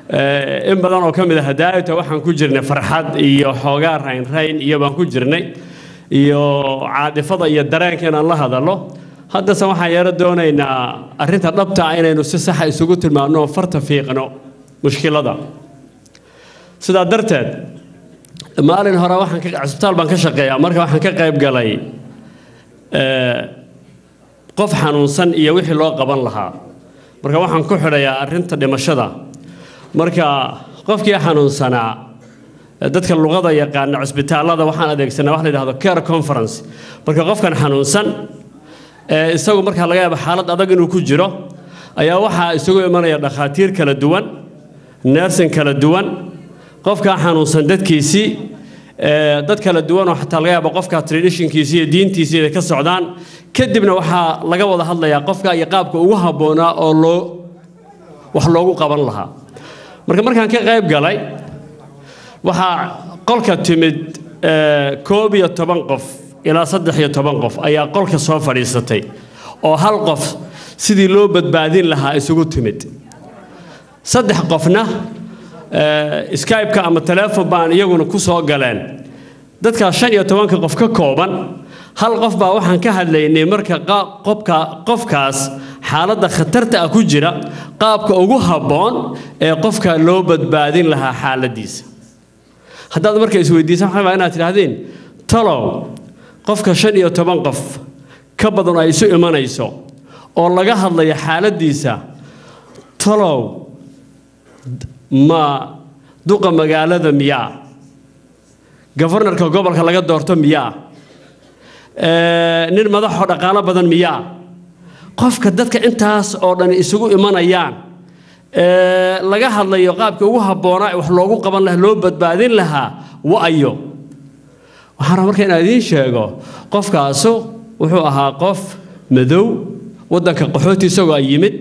Eh, in badan oo ka mid a hadaayata waxaan ku jirnay farxad iyo xoogaa raynrayn iyo baan ku jirnay iyo caadifada iyo dareenka inaan la hadallo haddase waxaan yaro doonaynaa arrinta dhabta ah inaynu si saxa isugu tilmaamno oo farta fiiqno mushkilada sidaa darteed maalin hore waxaan ka cisbitaal baan ka shaqeeyaa marka waxaan ka qayb galay eh, qof xanuunsan iyo wixii loo qaban lahaa marka waxaan ku xidhayaa arrinta dhimashada marka qofkii xanuunsanaa eh, dadka luqada yaqaana cisbitaallada waxaan adeegsanaa wax la yidhahdo care conference marka qofkan xanuunsan ee isagu markaa laga yaabo xaalad adag inuu ku jiro ayaa waxaa isugu imanaya dhakhaatiir kala duwan neersin kala duwan qofkaa xanuunsan dadkiisii ee, dad kala duwan oo xataa laga yaabo qofka traditionkiisii iyo diintiisii inay ka socdaan kadibna waxaa laga wada hadlayaa qofka iyo qaabka ugu habboonaa oo loo wax loogu qaban lahaa marka markaan ka qayb galay waxaa qolka timid ee, koob iyo toban qof ilaa saddex iyo toban qof ayaa qolka soo fadhiisatay oo hal qof sidii loo badbaadin lahaa isugu timid saddex qofna eh, skype-ka ama teleefon baan iyaguna ku soo galeen dadkaas shan iyo tobanka qof ka kooban hal qof baa waxaan ka hadlaynay marka qa- qofka qofkaas xaaladda khatarta ah ku jira qaabka ugu habboon ee qofka loo badbaadin lahaa xaaladiisa haddaad marka isweydiisaan waxaa inaad tidhaahdeen talow qofka shan iyo toban qof ka badan ay isu imanayso oo laga hadlayo xaaladiisa talow ma duqa magaalada miyaa gofarnarka gobolka laga doorto miyaa Eh, nin madaxoo dhaqaalo badan miyaa qofka dadka intaas oo dhan isugu imanayaan ee laga hadlayo qaabka ugu habboonaa ee wax loogu qaban lahaa loo badbaadin lahaa wa'ayo waxaan rabaa marka inaan idiin sheego qofkaasu wuxuu ahaa qof madow waddanka qaxooti isagoo ay yimid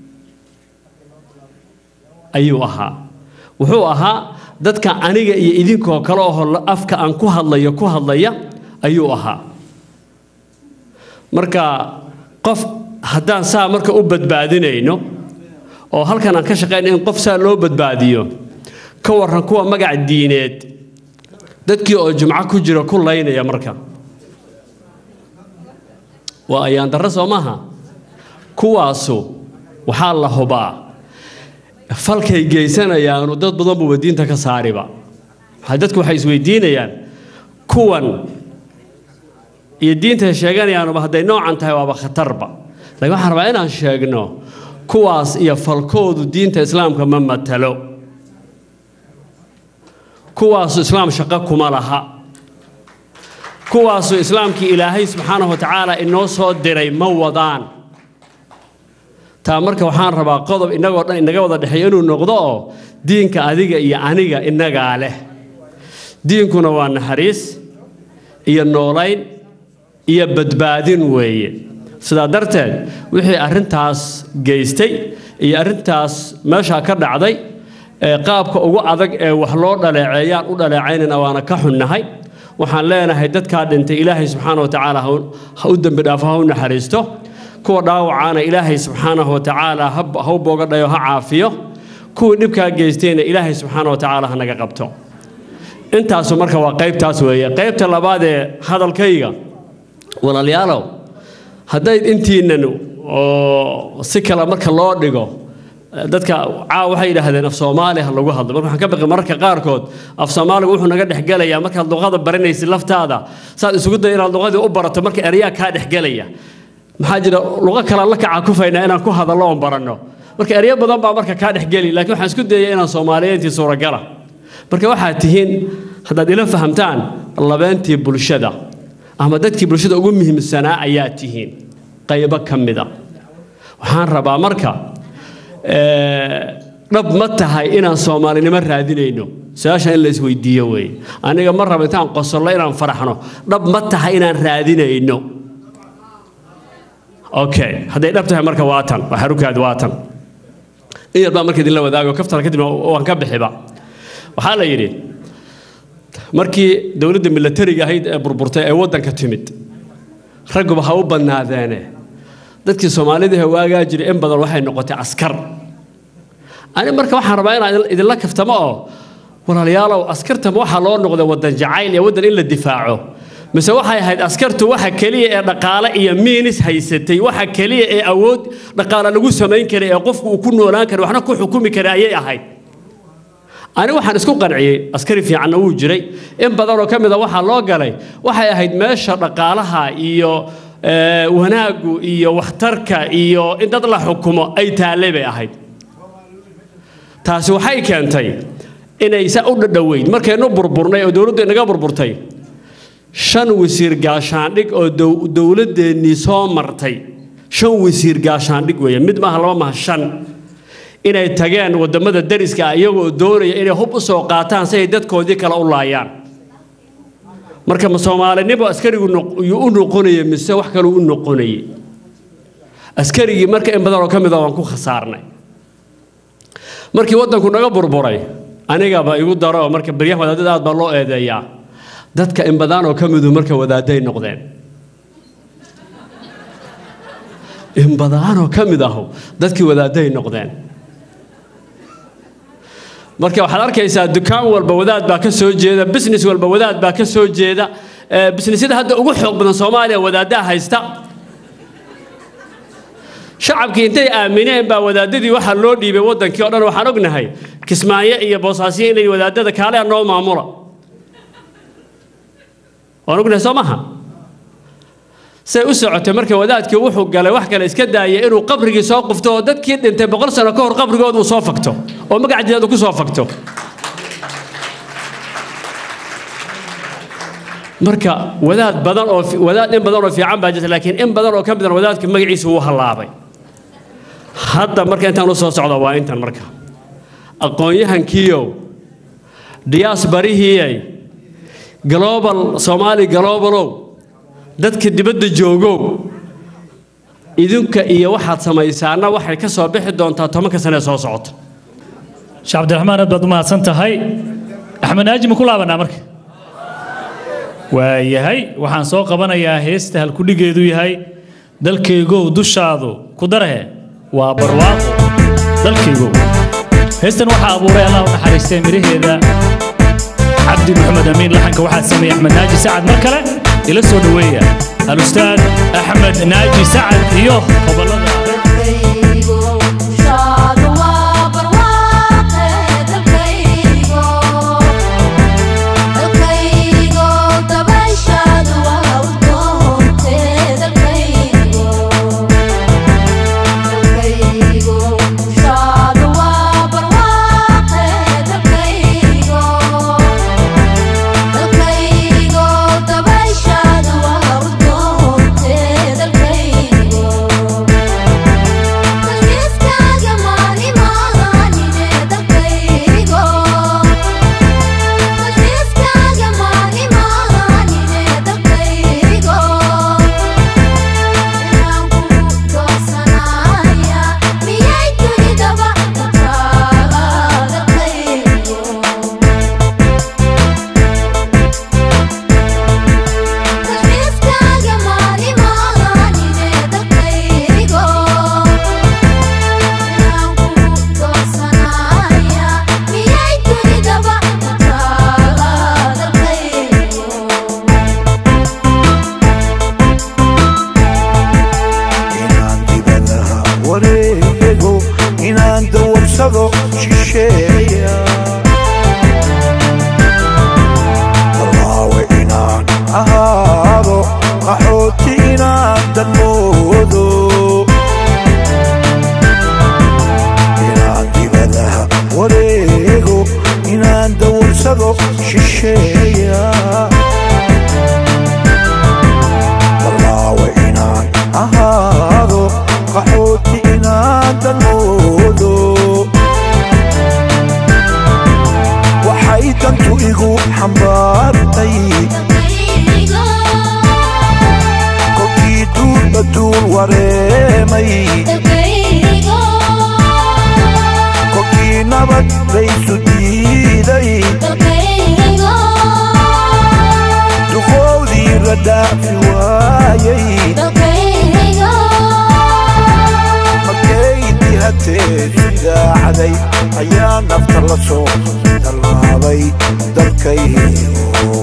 ayuu ahaa wuxuu ahaa dadka aniga iyo idinkoo kale oo afka aan ku hadlayo ku hadlaya ayuu ahaa marka qof haddaan saa marka u badbaadinayno oo halkan aan ka shaqayno in qof saa loo badbaadiyo ka warran kuwa magac diineed dadkii oo jumco ku jira ku laynaya marka waa ayaan darro soo maaha kuwaasu waxaa la hubaa falkay geysanayaanu dad badan buuba diinta ka saariba waxaa dadku waxay isweydiinayaan kuwan iyo diintay sheeganayaanuba hadday noocan tahay waaba khatarba laakiin waxaan rabaa inaan sheegno kuwaas iyo falkoodu diinta islaamka ma matalo kuwaasu islaam shaqo kuma laha kuwaasu islaamkii ilaahay subxaanahu wa tacaala inoo soo diray ma wadaan taa marka waxaan rabaa qodob innagoo dhan inaga wada dhexeeya inuu noqdo oo diinka adiga iyo aniga innagaa leh diinkuna waa naxariis iyo noolayn iyo badbaadin weeye sidaa darteed wixii arrintaas geystay iyo arrintaas meeshaa ka dhacday ee qaabka ugu adag ee wax loo dhaleeceeyaan u dhaleecaynayna waana ka xunnahay waxaan leenahay dadkaa dhintay ilaahay subxaana wa tacaala ha u dembi dhaafo ha u naxariisto kuwa dhaawacaana ilaahay subxaanahu wa tacaala ha ha u boogadhayo ha caafiyo kuwii dhibkaa geystayna ilaahay subxaana wa tacaala ha naga qabto intaasu marka waa qaybtaas weeye qaybta labaad ee hadalkayga walaalayaalow hadday intiinnan oo si kale marka loo dhigo dadka caawa waxay yidhaahdeen af soomaali ha lagu hadlo marka waxaan ka baqi mararka qaarkood af soomaaligu wuxuu naga dhexgelayaa markaad luqada baranaysid laftaada saad isugu day inaad luqadii u barato marka eryaa kaa dhexgelaya maxaa jira luqo kale la kaca kufaynaa inaan ku hadallo oon baranno marka eryo badan baa marka kaa dhexgeli laakiin waxaan isku dayaya inaan soomaaliyeyntii suuragala marka waxaad tihiin haddaad ila fahamtaan labeentii bulshada ama dadkii bulshada ugu muhiimsanaa ayaa tihiin qaybo ka mida waxaan rabaa marka dhab ma tahay inaan soomaalinimo raadinayno su-aasha in la isweydiiyo weeye aniga ma rabo intaan qosollo inaan faraxno dhab ma tahay inaan raadinayno okay hadday dhab tahay marka waa tan waa xarukaadi waa tan in yar baa marka idinla wadaago kaftana kadibna waan ka bixiba waxaa la yidhi markii dowladda milatariga ahayd ee burburtay ee waddanka timid ragguba ha u badnaadeene dadkii soomaalida waagaa jiray in badan waxay noqotay askar ani marka waxaan rabaa inaan idin- idinla kaftamo oo walaalayaalow askarta ma waxaa loo noqday waddan jacayl iyo waddan in la difaaco mise waxay ahayd askartu waxa keliya ee dhaqaale iyo miinis haysatay waxa keliya ee awood dhaqaale lagu samayn karay ee qofku uu ku noolaan karay waxna ku xukumi karay ayay ahayd ani waxaan isku qanciyey askari fiicanna wuu jiray in badan oo ka mid a waxaa loo galay waxay ahayd meesha dhaqaalaha iyo eh, wanaaggu iyo waxtarka iyo in dad la xukumo ay taallay bay ahayd taasi waxay keentay inay saa u dhadhoweyd markaynu burburnay oo dowladdu inaga burburtay shan wasiir gaashaandhig oo dow- dowladdeennii soo martay shan wasiir gaashaandhig weeye mid maaha laba maaha shan inay tageen waddamada dariska ah iyagoo doonaya inay hub u soo qaataan si ay dadkoodii kale u laayaan marka ma soomaalinimo askarigu noq- yuu u noqonaya mise wax kaluu u noqonayay askarigii marka in badan oo ka mid a waan ku khasaarnay markii waddanku naga burburay anigaba igu daro oo marka baryahan wadaadada aad baa loo eedeeyaa dadka in badan oo ka midu marka wadaaday noqdeen in badan oo ka mid ahu dadkii wadaaday noqdeen marka waxaad arkaysaa dukaan walba wadaad baa ka soo jeeda business walba wadaad baa ka soo jeeda Eh, businessyada hadda ugu xoog badan soomaaliya wadaaddaa haysta shacabkii intay aamineen baa wadaadadii waxaa loo dhiibay waddankii oo dhan waxaan ognahay kismaayo iyo boosaasiyo inay wadaadada kaale noo maamula waan ognahay soo maha say u socotay marka wadaadkii wuxuu galay wax kale iska daayay inuu qabrigii soo qufto oo dadkii dhintay boqol sano ka hor qabrigooda uu soo fagto oo magacadeeda ku soo fagto marka wadaad badan oo fi- wadaad in badan oo fiican baa jirta laakiin in badan oo ka midan wadaadka magaciisa wuu hallaabay hadda marka intaan u soo socda waa intan marka aqoon-yahankiiow diyaasbarihiiyay global soomaali globalow dadka dibadda joogow idinka iyo waxaad samaysaana waxay ka soo bixi doontaa tobanka sane ee soo socota sheekh cabdiraxmaan aad baad u mahadsan tahay axmed naaji ma ku laabanaa marka waayahay waxaan soo qabanayaa heesta halkudhigeedu yahay dalkaygow dushaadu ku darahe waa barwaaqo dalkaygow heestan waxaa abuuray allah u naxariistay miraheeda cabdi maxamed amiin laxanka waxaa sameeyey axmed naaji sacad mar kale ila soo dhoweeya alustaad axmed naaji sacad iyo gobolada inaan dibadaha wareego inaan dawarsado shisheeya barlaawe inaan ahaado qaxooti inaan danmoodo inaan dibadaha wareego inaan dawarsado shisheeya barlaawe inaan ahaado qaxooti inaan danmoodo waxay dantu igu xambaartay kolkii duulba duul wareemay kolkii nabad laysu diiday duqoodii la dhaafi waayay markay dihatay hatee daacday ayaa nafta la soo tallaabay dalkaygo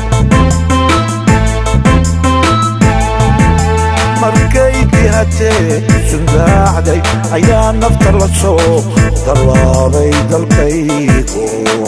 markaydii hatee sundaacday ayaa nafta la soo tallaabay dalkaygo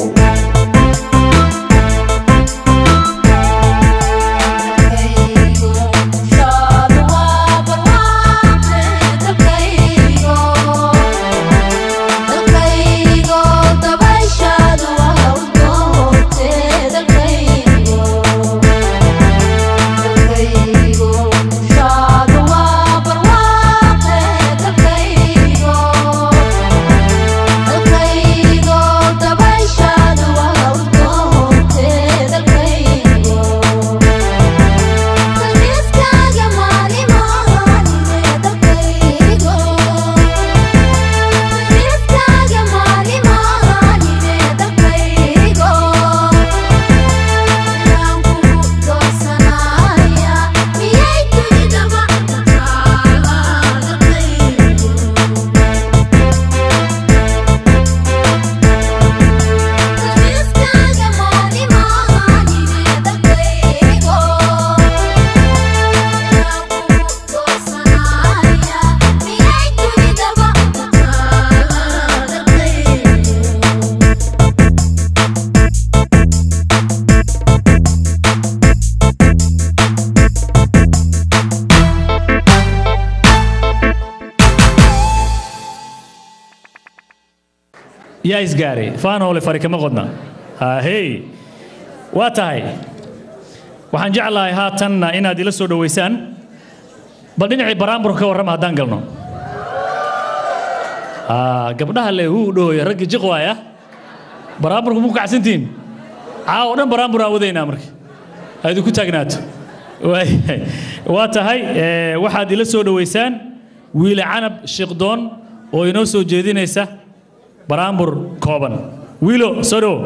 yaa isgaaray faanoole fari kama qodna ahey waa tahay waxaan jeclahay haatanna inaad ila soo dhowaysaan bal dhinacii baraamburka ka warrama haddaan galno Ah, gabdhaha le huu dhooya raggii jiq waaya baraamburku mu kacsantihiin caawa o dhan baraambur aan wadaynaa marka ha idinku taagnaato Waayahay. waa tahay eh, waxaad ila soo dhowaysaan wiile canab shiiqdoon oo inoo soo jeedinaysa baraambur kooban wiilo soo dhowo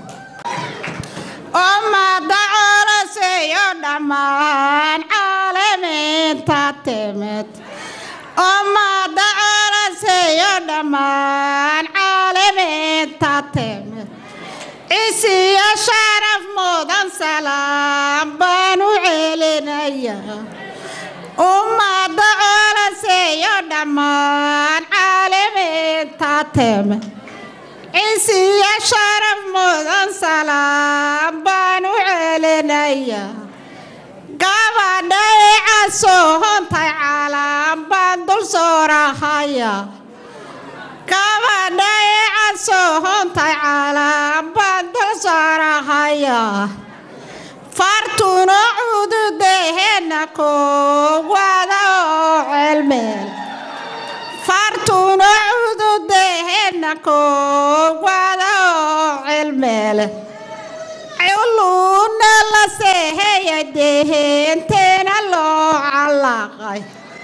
ummada colaseeyo dhammaan caalamiinta timid ummada colaseeyo dhammaan caalamiinta timid cisiyo sharaf mudan salaam baan u celinayaa ummada colaseeyo dhammaan caalamiinta timid cisiyo sharaf mudan salaam baan u celinayaa gabadhay casoohontay calaan baan dul soorahaya gabadhay casoohontay calaan baan dul soorahaya fartuna cududehena koowada oo celmeel fartuna cududehena koowada oo cilmeele culuna la seeheya dehenteena loo calaaqay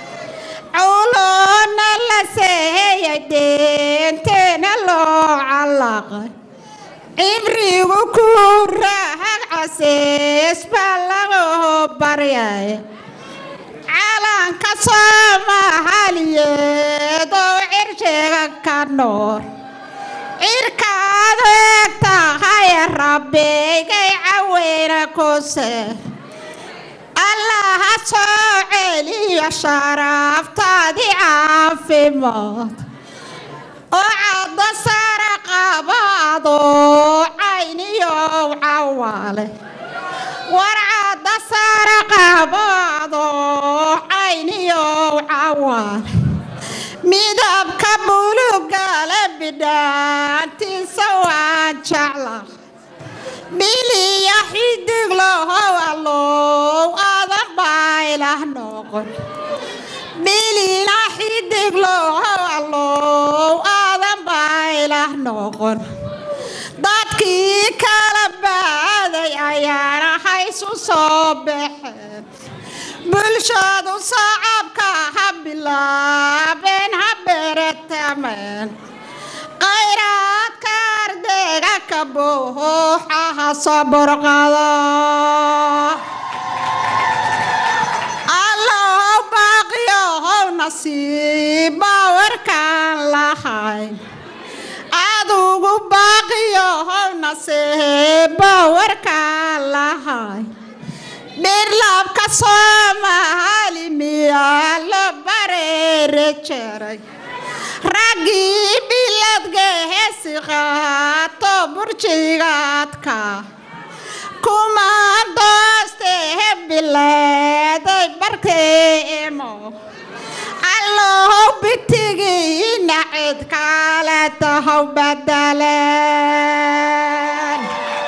culuna la seeheya dehenteena loo calaaqay cibrigu ku raahag casees baa lagoo baryaya calanka soomaaliyeed oo cirshiga ka noor cirkaad eeg tahay rabbeygay caweyna kuse allaha soo celiyo sharaftaadii caafimaad oo cadda sara qabaadoo cayniyow cawaale war cadda sara qabaadoo cayniyow cawaale midabka bulugale bidhaantiisa waan jecla biliya xidig lohow allow adan baa ilah noqon bilina xidig lohow allow adan baa ilah noqon dadkii kala baaday ayaana haysu soo baxeen bulshadu sacabka ha bilaabeen ha beretameen khayraadka ardayga ka buuxa ha soo burqado allow baaqiyohow nasiiba warkaan lahay adugu baaqiyo howna seeba warka lahay dhirlaabka soomaali miyaa la bareere jeray raggii biladga heesi qaato burjigaadka kumaan dooste bileeday barkeemo allow bitigiina cid kale tahow badaleen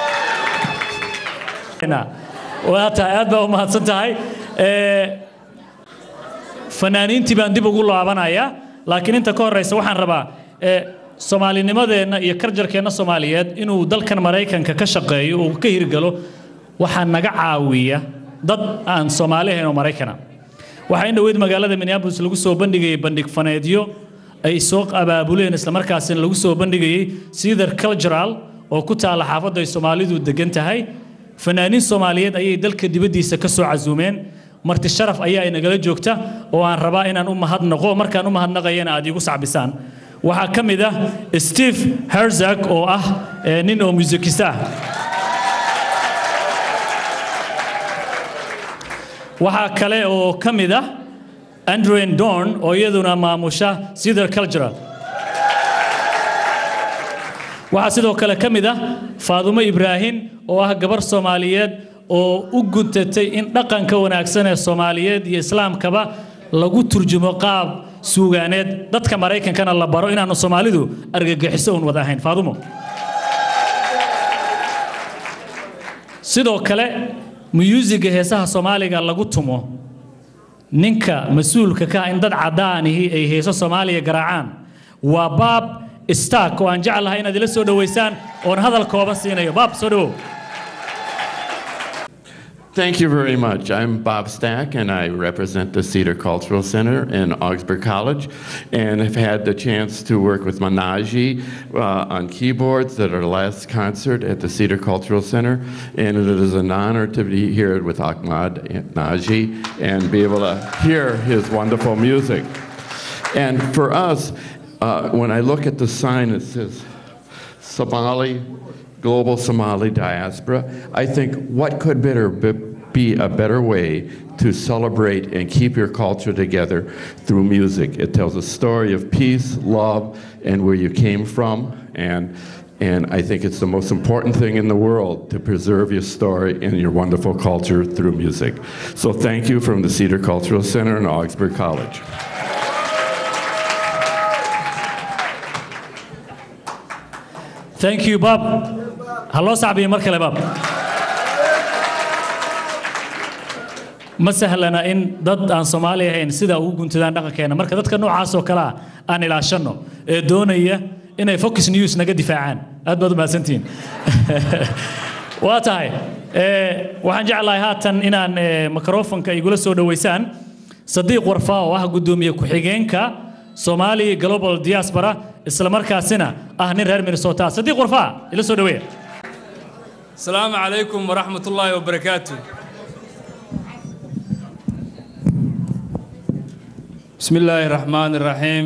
waa tahay aad baa u mahadsan tahay Ee, fanaaniintii baan dib ugu laabanayaa laakiin inta ka horeysa waxaan rabaa ee, soomaalinimadeenna iyo karjarkeenna soomaaliyeed inuu dalkan maraykanka ka shaqeeyo uu ka hirgalo waxaa naga caawiya dad aan soomaali ahayn oo maraykana waxaa in dhoweyd magaalada minneapolis lagu soo bandhigayay bandhig faneedyo ay soo abaabuleen islamarkaasina lagu soo bandhigayay cedar cultural oo ku taala xaafadda ay soomaalidu degan tahay fanaaniin soomaaliyeed ayay dalka dibaddiisa ka soo casuumeen marti sharaf ayaa inagala joogta oo aan rabaa inaan u mahadnaqo markaan u mahadnaqayana aad iigu sacbisaan waxaa ka mid ah steve herzog oo ah eh, nin oo musikista ah waxaa kale oo ka mid ah andrew dorn oo iyaduna maamusha cedar cultural waxaa sidoo kale ka mid ah faadumo ibraahim oo ah gabar soomaaliyeed oo u guntatay in dhaqanka wanaagsan ee soomaaliyeed iyo islaamkaba lagu turjumo qaab suugaaneed dadka maraykankana la baro inaanu soomaalidu argagixiso un wada ahayn faadumo sidoo kale muyuusiga heesaha soomaaliga lagu tumo ninka mas-uulka ka ah in dad caddaanihi ay heeso soomaaliya garaacaan waa baab stark oo aan jeclahay inaad ila soo dhoweysaan oon hadal kooban siinayo baab soo dhowow Thank you very much. I'm Bob Stack, and I represent the Cedar Cultural Center in Augsburg College, and have had the chance to work with Manaji uh, on keyboards at our last concert at the Cedar Cultural Center, and it is an honor to be here with Ahmad Naji and be able to hear his wonderful music. And for us, uh, when I look at the sign, it says Somali, global Somali diaspora. I think what could better be, be a better way to celebrate and keep your culture together through music? It tells a story of peace, love, and where you came from. And, and I think it's the most important thing in the world to preserve your story and your wonderful culture through music. So thank you from the Cedar Cultural Center and Augsburg College. thank you bob ha loo sacbiyo mar kale bob ma sahlana in dad aan soomaali ahayn sida ugu guntadaan dhaqankeena marka dadka noocaas oo kale ah aan ilaashanno ee doonaya inay focus news naga difaacaan aad baad u mahadsantihiin waa tahay ee, waxaan jeclahay haatan inaan ee, microfonka igula soo dhoweysaan sadiiq warfaa oo ah guddoomiye ku-xigeenka Somali Global Diaspora isla markaasina ah nin reer Minnesota sadiiq warfaa ila soo dhaweeya السلام عليكم ورحمة الله وبركاته بسم الله الرحمن الرحيم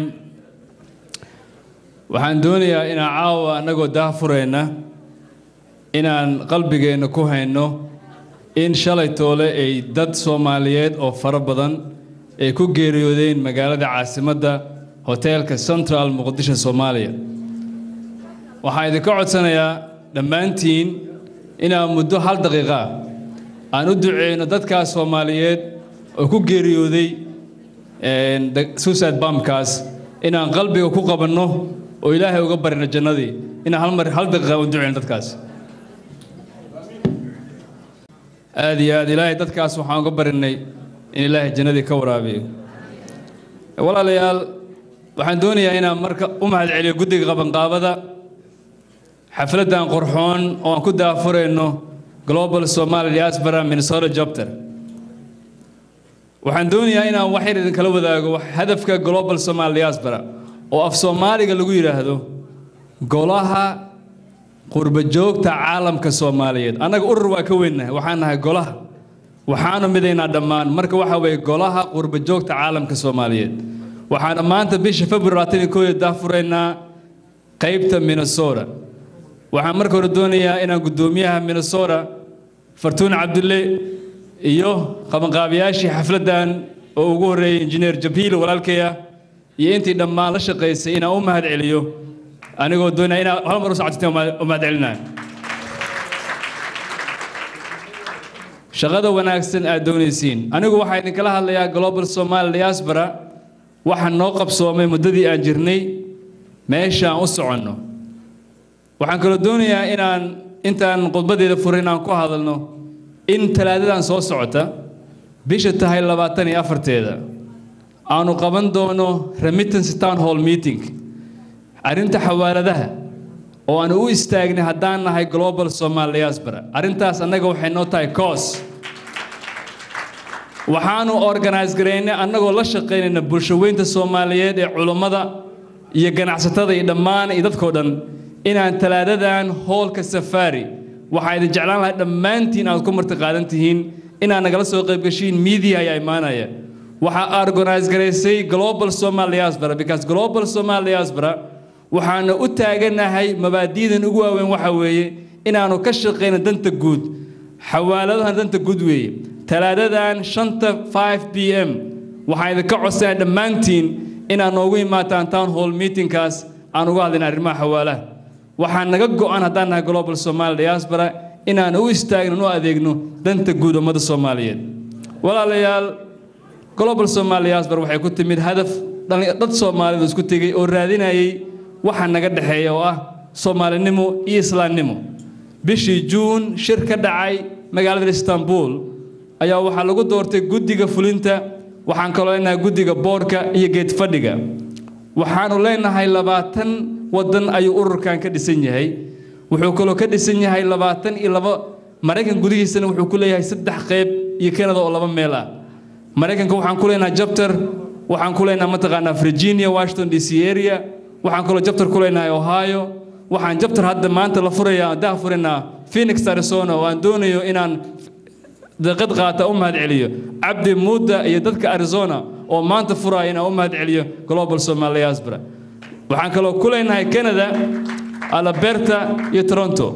waxaan doonayaa inaan caawa annagoo daahfurayna inaan qalbigeenna ku hayno in shalay toole ay dad soomaaliyeed oo fara badan ay ku geeriyoodeen magaalada caasimadda hoteelka central muqdisho soomaaliya waxaan idinka codsanayaa dhammaantiin inaan muddo hal daqiiqa ah aan u duceyno dadkaas soomaaliyeed oo ku geeriyooday suicide bamkaas inaan qalbiga ku qabanno oo ilaahay uga barino jannadii inaan hal mar hal daqiiqa u duceyno dadkaas aad iyo aad ilaahay dadkaas waxaan uga barinay in ilaahay jannadii ka waraabiyo walaalayaal waxaan doonayaa inaan marka u mahadceliyo guddiga qabanqaabada xafladdan qorxoon oo aan ku daafurayno global somali diaspora minnesota jobter waxaan doonayaa inaan wax yar idinkala wadaago wax- hadafka global somali diaspora oo af soomaaliga lagu yidhaahdo golaha qurba joogta caalamka soomaaliyeed annaga urur waa ka weynnahay waxaan nahay golaha waxaanu midaynaa dhammaan marka waxa weeye golaha qurba joogta caalamka soomaaliyeed waxaan maanta bisha february labaatan iyo kooda daahfuraynaa qaybta minnesota waxaan marka hore doonayaa inaan guddoomiyaha minnesota fartuun cabdulle iyo qabanqaabiyaashii xafladdan oo ugu horreeyey injineer jabiil walaalkaya iyo intii dhammaan la shaqaysay inaan u mahad celiyo anigoo doonaya inaan hal mar u socodsiteen u mahad celinayo shaqada wanaagsan aad doonaysiin anigu waxaa idinkala hadlayaa global somali diaspora waxaa noo qabsoomay muddadii aan jirnay meesha aan u soconno waxaan kaloo doonayaa inaan intaan khudbadeeda furin inaan ku hadalno in talaadadan soo socota bisha tahay labaatan iyo afarteeda aanu qaban doono remittance town hall meeting arrinta xawaaladaha oo aanu u istaagnay haddaan nahay global somal diaspora arrintaas annaga waxay noo tahay coos waxaanu organise garaynay annagoo la shaqaynayna bulshaweynta soomaaliyeed ee culummada iyo ganacsatada iyo dhammaan iyo dadkoo dhan inaan talaadadan hoolka safari waxaa idin jeclaan lahay dhammaantiin aad ku marti qaadan tihiin inaad nagala soo qaybgashiin media ayaa imaanaya waxaa organise garaysay global somal diaspora because global somal diaspora waxaanu u taaganahay mabaadi'dan ugu waaweyn waxa weeye inaanu ka shaqayno danta guud xawaaladahan danta guud weeye talaadadan shanta 5 p m waxaan idinka codsanaya dhammaantiin inaad noogu imaataan town hall meetingkaas aan uga hadlayna arrimaha xawaalaha waxaa naga go'an haddaan nahay global somal diaspora inaan u istaagno u adeegno danta guud ummadda soomaaliyeed walaalayaal global somal diaspora waxay ku timid hadaf dad soomaalidu isku tegey oo raadinayay waxa naga dhexeeya oo ah soomaalinimo iyo islaamnimo bishii juun shir ka dhacay magaalada istanbul ayaa waxaa lagu doortay guddiga fulinta waxaan kaloo leenahay guddiga boorka iyo geed fadhiga waxaanu leenahay labaatan waddan ayuu ururkan ka dhisan yahay wuxuu kaloo ka dhisan yahay labaatan iyo laba maraykan gudihiisana wuxuu ku leeyahay saddex qayb iyo kanada oo laba meel ah maraykanka waxaan ku leenahay jabtar waxaan ku leenahay mataqaanaa virginia washington d c area waxaan kaloo jabtar ku leenahay ohio waxaan jabtar hadda maanta la furayaa daa furaynaa phoenix arizona oo aan doonayo inaan daqad qaata u mahad celiyo cabdi muuda iyo dadka arizona oo maanta furaya inaan u mahad celiyo global somal diaspora waxaan kaloo ku leenahay canada alberta iyo toronto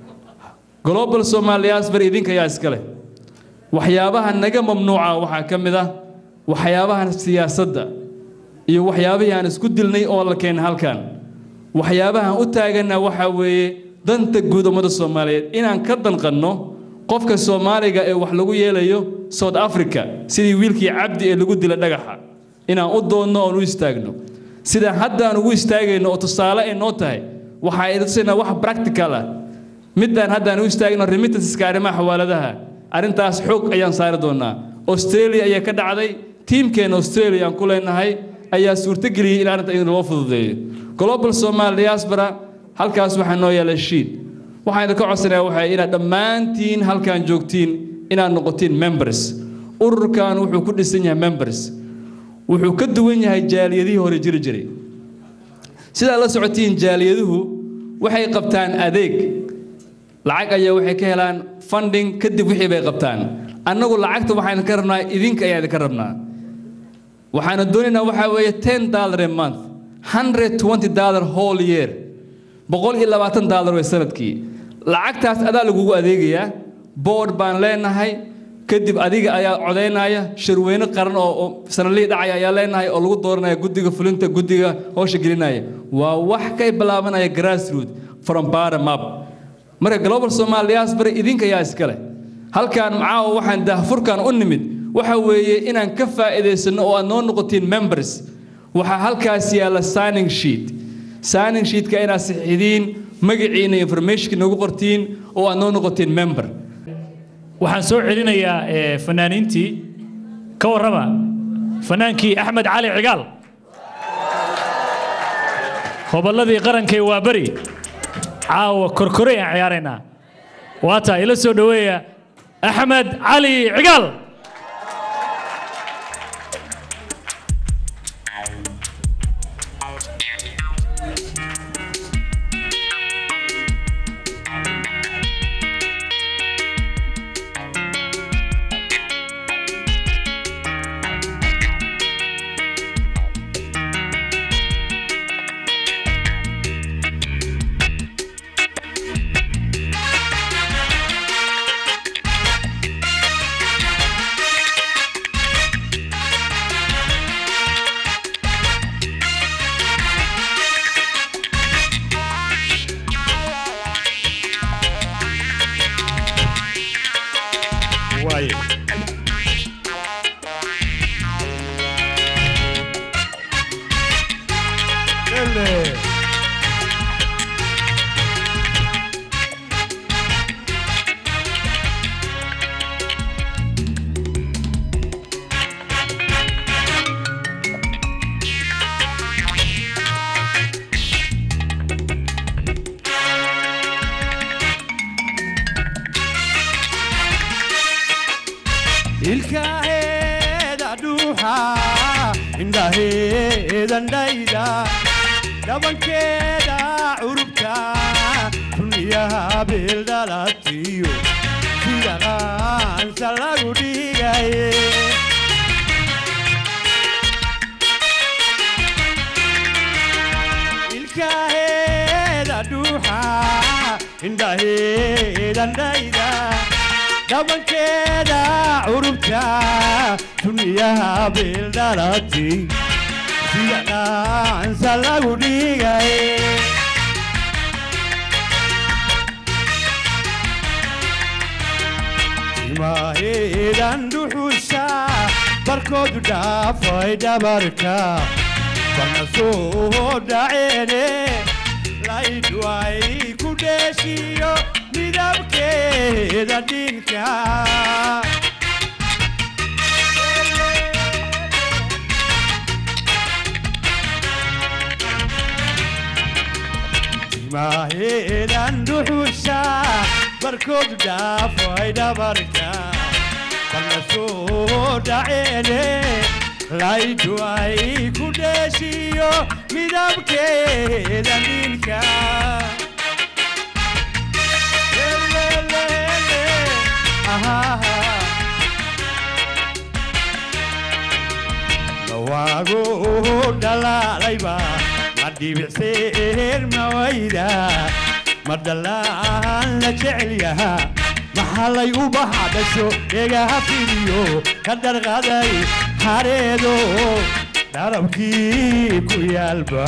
global somal diaspora idinka ayaa iska leh waxyaabaha naga mamnuuca waxaa ka mid ah waxyaabahan siyaasadda iyo waxyaabihii aan isku dilnay oo la keenay halkan waxyaabahan u taagana waxaa weeye danta guud ummadda soomaaliyeed inaan ka danqanno qofka soomaaliga ee wax lagu yeelayo south africa sidii wiilkii cabdi ee lagu dila dhagaxa inaan u doonno oon u istaagno sida haddaan ugu istaagayno oo tusaale ay noo tahay waxaa idintusaynaa wax practical ah midaan haddaan u istaagno remittanceska arrimaha xawaaladaha arrintaas xoog ayaan saari doonaa australia ayaa ka dhacday tiimkeena australia aan ku leenahay ayaa suurtageliyey in arrinta idin loo fududeeyo global somal diaspora halkaas waxaa noo yaala shiid waxaan idinka codsanayaa waxay inaad dhammaantiin halkan joogtiin inaad noqotiin members ururkan wuxuu ku dhisan yahay members wuxuu ka duwan yahay jaaliyadihii hore jiri jiray sidaad la socotiin jaaliyaduhu waxay qabtaan adeeg lacag ayaa waxay ka helaan funding kadib wixii bay qabtaan annagu lacagta waxaan ka rabnaa idinka ayaa idinka rabnaa waxaana doonaynaa waxaa weeye ten dollar a month hundred twenty dollar whole year boqol iyo labaatan dollar way sanadkii lacagtaas adaa lagugu adeegayaa board baan leenahay kadib adiga ayaa codaynaya shirweyne qaran oo sanadlihii dhacaya ayaa leenahay oo lagu dooranaya guddiga fulinta guddiga howsha gelinaya waa wax ka bilaabanaya grassroot from bottom up marka global somal diaspora idinka ayaa iska leh halkaan macaawa waxaan daahfurkan u nimid waxa weeye inaan ka faa'iidaysanno oo aad noo noqotiin members waxaa halkaas yaalla signing sheet signing sheetka inaad saxiidiin magaciina informationka noogu qortiin oo aad noo noqotiin member waxaan soo celinayaa fanaaniintii ka warrama fanaankii axmed cali cigaal hobolladii qarankay waa beri caawa korkorey aan ciyaaraynaa waata ila soo dhoweeya axmed cali cigaal dhuuxa indhaheedan dhayda dhabankeeda curubta duniyaha beeldhalatiyo sida qaansa lagu dhigaye ilkaheeda dhuuxa indhaheedan dhayda dhabankeeda curubta duniyaha beeldhalati sida qaansa lagu dhigaye timaheedan dhuxusha barkoodu dhaafay dhabarka barna soo dhaceene laydhu ay ku dheeshiyo midabkeeda dhinka timaheedan dhuxusha barkoodu dhaafay dhabarka barna soo dhaceene laydhu ay ku dheeshiyo midabkeeda dhinka lawaago dhalaalayba ma dhibicseer mawayda ma dhalaan la jecel yaha maxalay ubaxa dhasho eegaha fidiyo ka dharqaday hareedo dharabkii ku yaalba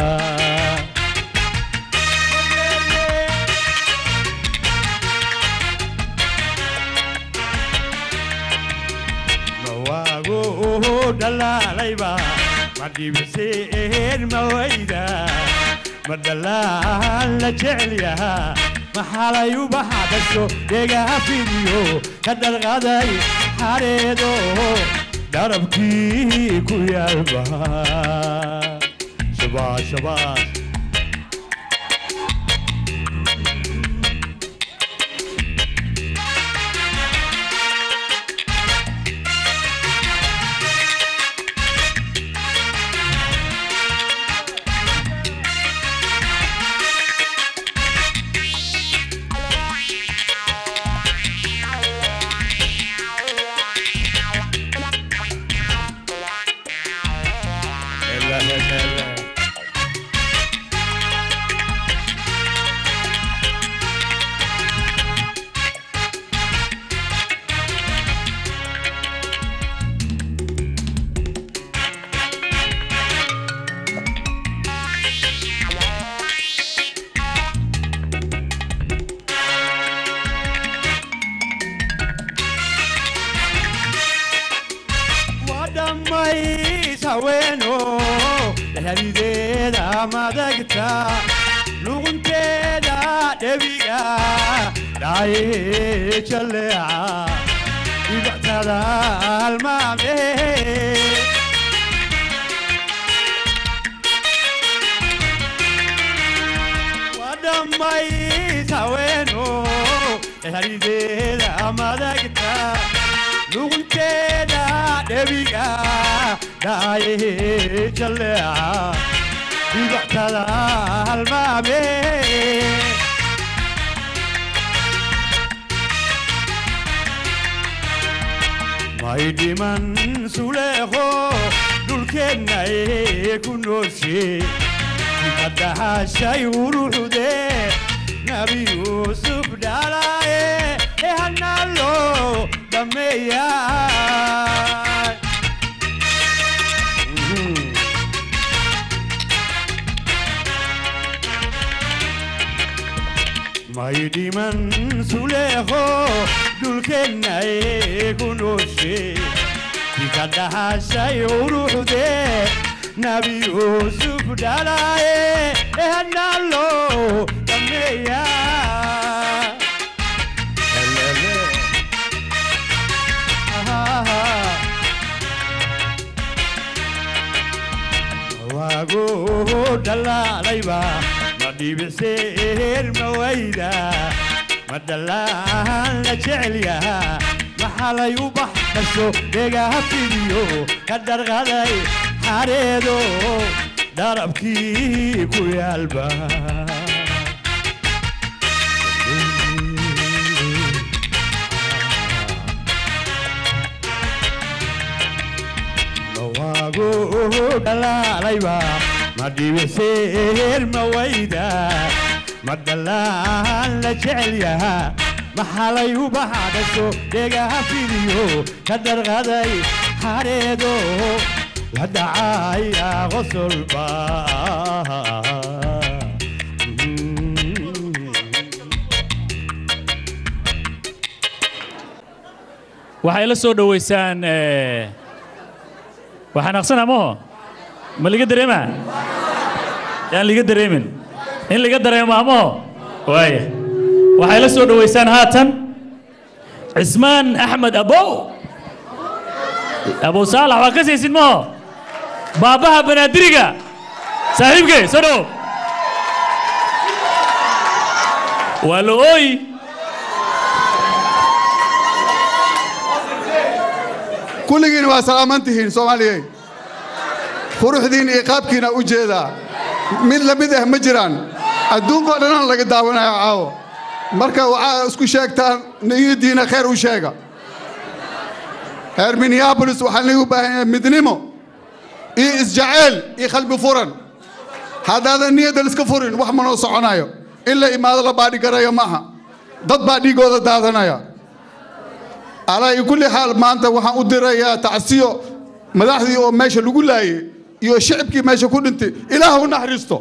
lawaago dhalaalayba ma dhibicseer mawayda ma dhalaan la jecel yaha maxalay ubaxa dhasho eegaha fidiyo ka dharqaday hareedo dharabkii ku yaalba shabaas shabaas wadhammays haweeno dhexdideeda madagta luqunteeda dhebiga dhaye jalleeca dhibictada almaame wadhammays haweeno dhexdideeda madagta luqunteeda dhebiga dhaye jalleeca dhibictada halmaame may dhiman suleeqo dhulkeennay ku nooshe dikadahashay uruxude nabi yuusuf dhalaye ee hanalo dhameeya may dhiman suleeqo dhulkeennay ku nooshe dikadahashay uruxude nabi yuusuf dhalaye ee hanalo dhameeya waago dhalaalayba ma dhibicseer ma wayda ma dhalaan la jecel yaha maxalay u baxdhasho dhegaha fidiyo ka dharqaday xareedo dharabkii ku yaalba mawaago dhalaalayba ma dhibiseer ma wayda ma dhalaan la jecel yahaa maxalay u baxdhasho dhegaha fidiyo ka dharqaday xareedo la dhacaya qosolba waxay la soo dhoweysaan eh, waxaan aqsanaa maho ma liga dareemaa yaan liga dareemin in liga dareemaa maho waaya waxay la soo dhoweysaan haatan cismaan axmed abow abow saalax waa ka saysid maho baabbaha banaadiriga saaxiibkey soo dhow waa la ooyi kulligiin waa salaaman tihiin soomaaliyey quruxdiin iyo qaabkiina u jeedaa mid lamid ah ma jiraan adduunkoo dhanaan laga daawanaya caawo marka waxaa isku sheegtaan niyadiina khayr u sheega reer minneabolis waxaa lagu baahan yahay midnimo iyo isjaceyl iyo qalbi furan haddaadan niyadda liska furin wax manoo soconayo in la imaado la baadhigarayo maaha dad baa dhiigooda daadanaya alaa kulli xaal maanta waxaan u dirayaa tacsiyo madaxdii oo meesha lagu laayey iyo shicibkii meesha ku dhintay ilaah u naxariisto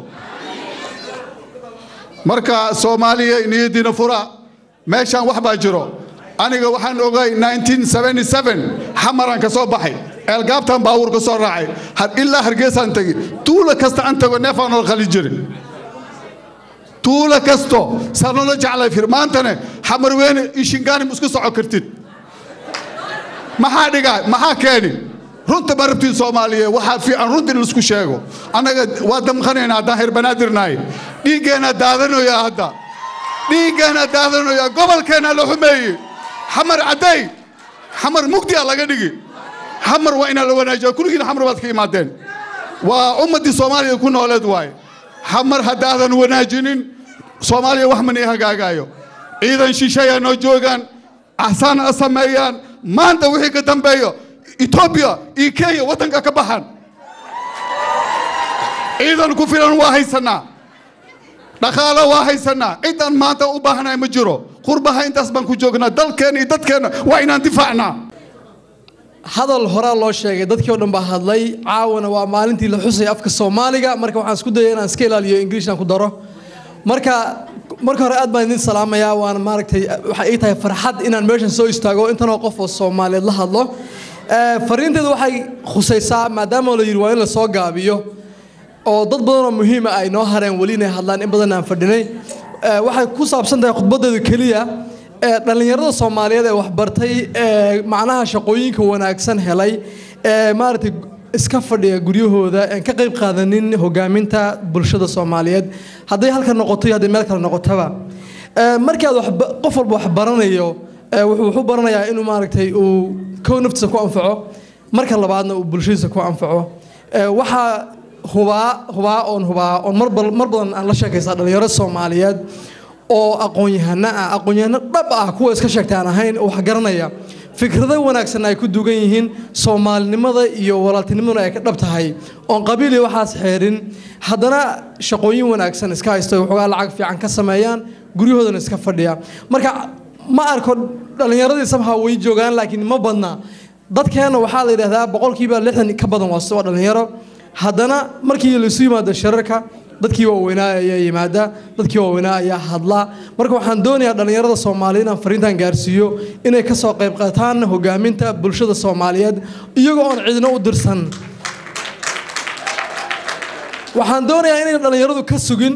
marka soomaaliya niyadiina fura meeshaan wax baa jiro aniga waxaan ogay 1977 xamaran ka soo baxay eelgaabtan baabuur ka soo raacay har ilaa hargeysaan tegi tuulo kasta aan tago neefaan oo qali jirin tuulo kasto sanolo jeclay fir maantane xamar weyne iyo shingaani ma isku soco kartid maxaa dhigaa maxaa keeni runta ma rabtiin soomaaliya waxaa fiican runta in laisku sheego annaga waa damqanayna haddaan heer banaadirnahay dhiiggeenna daadanoya hadda dhiiggeenna daadanoya gobolkeenna la xumeeyey xamar cadday xamar mugdiya laga dhigi xamar waa inaa la wanaajiya kulligiin xamar baad ka imaadeen waa ummaddii soomaaliya ku nooleed waaye xamar haddaadan wanaajinin soomaaliya wax mani hagaagaayo ciidan shisheeyaa noo joogaan axsaan a sameeyaan maanta wixii ka dambeeyo etoobiya iyo kenya waddanka ka baxan ciidan ku filan waa haysanaa dhaqaalo waa haysanaa cidan maanta u baahnahay ma jiro qurbaha intaas baan ku joognaa dalkeenna iyo dadkeenna waa inaan difaacnaa hadal horaa loo sheegay dadkii oo dhan baa hadlay caawana waa maalintii la xusay afka soomaaliga marka waxaan isku dayay inaan iska ilaaliyo ingiliishan ku daro marka marka hore aad baan idin salaamayaa waana maaragtay waxay ii tahay farxad inaan meeshan soo istaago intanoo qof oo soomaaliyeed la hadlo fariinteedu waxay khusaysaa maadaama la yidhi waa in la soo gaabiyo oo dad badanoo muhiima ay noo hareen weli inay hadlaan in badan aan fadhinay waxay ku saabsan tahay khudbadeedu keliya dhallinyarada soomaaliyeed ee waxbartay ee macnaha shaqooyinka wanaagsan helay ee maaragtay iska fadhiya guryahooda aan ka qayb qaadanin hogaaminta bulshada soomaaliyeed hadday halka noqoto iyo hadday meel kale noqotaba markii aad qof walba wax baranayo wuxuu wuxuu baranayaa inuu maaragtay uu kow naftiisa ku anfaco marka labaadna uu bulshadiisa ku anfaco waxaa hubaa hubaa oon hubaa oon mar mar badan aan la sheekaysaa dhalinyaro soomaaliyeed oo aqoon-yahano ah aqoon-yahano dhab ah kuwa iska sheegta aan ahayn oo wax garanaya fikrado wanaagsan ay ku dugan yihiin soomaalinimada iyo walaaltinimaduna ay ka dhab tahay oon qabiil iyo waxaas xeerin haddana shaqooyin wanaagsan iska haysto waxoogaa lacag fiican ka sameeyaan guryahoodana iska fadhiya marka ma arko dhallinyaradii samha way joogaan laakiin ma badna dadkeenna waxaa la yidhahdaa boqolkiiba lixdan ka badan waa waa dhallinyaro haddana markii laisu yimaado shirarka dadkii waaweynaa ayaa yimaada dadkii waaweynaa ayaa hadla marka waxaan doonayaa dhallinyarada soomaaliya inaan fariintan gaarsiiyo inay ka soo qayb qaataan hogaaminta bulshada soomaaliyeed iyagoo oon cidino u dirsan waxaan doonayaa inay dhallinyaradu ka sugin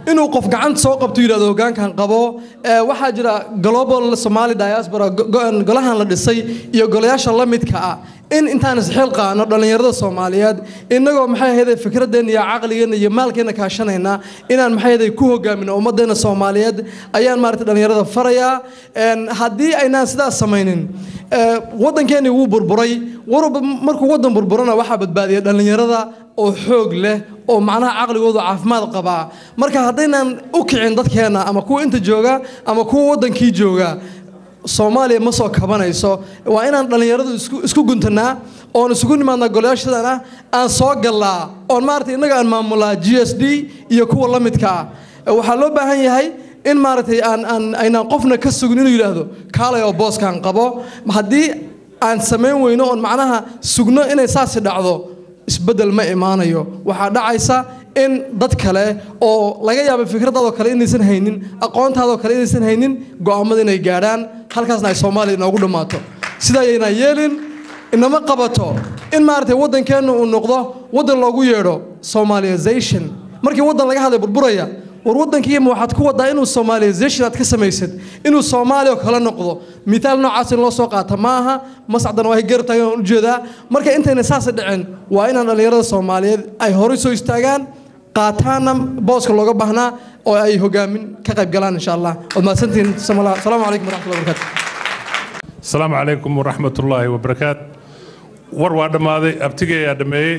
inuu qof gacanta soo qabto yidhahdo hoggaankan qabo ee, waxaa jira global somali diaspora go- go- golahan la dhisay iyo golayaasha la midka ah in intaan isxil qaano dhallinyarada soomaaliyeed innagoo maxay ahayd fikradeenna iyo caqligeenna iyo maalkeenna kaashanayna inaan maxay ahayd ku hogaamino ummaddeena soomaaliyeed ayaan maaragtay dhallinyarada farayaa Een, haddii aynaan sidaas samaynin ee, waddankeennii wuu burburay warba markuu waddan burburana waxaa badbaadiya dhallinyarada oo xoog leh oo macnaha caqligoodu caafimaad qabaa marka haddaynaan u kicin dadkeenna ama kuwa inta jooga ama kuwa waddankii jooga soomaaliya ma soo kabanayso waa inaan dhallinyaradu isku isku guntanaa oon isugu nimaadnaa golayaashadana aan soo gallaa oon maaragtay innaga aan maamulaa g s d iyo kuwa la midka ah waxaa loo baahan yahay in maaragtay aan aan aynaan qofna ka sugin inuu yidhaahdo kaalay oo booskaan qabo haddii aan samayn weyno oon macnaha sugno inay saasi dhacdo isbeddel ma imaanayo waxaa dhacaysa in dad kale oo laga yaabo fikradaadoo kale inaysan haynin aqoontaadoo kale inaysan haynin go'aamada inay gaadhaan halkaasna ay soomaaliya inoogu dhammaato sidaa ayaynaan yeelin inama qabato in maaragtay waddankeenna uu noqdo waddan loogu yeedho somaliization markii waddan laga hadlay burburaya war waddankiima waxaad ku wadaa inuu somaliization aad ka samaysad inuu soomaaliya oo kale noqdo mithaal noocaas in loo soo qaata ma aha masacdan waa garabtaagan aan ujeedaa marka intayna saasa dhicin waa inaan dhallinyarada soomaaliyeed ay horay soo istaagaan qaataana booska looga baahnaa oo ay hogaamin ka qayb galaan insha allah waad mahadsantihiin asalaamu calaykum waraxmatullahi wabarakaatu asalaamu calaykum waraxmatullaahi wabarakaat war waa dhammaaday abtigay ayaa dhammeeyey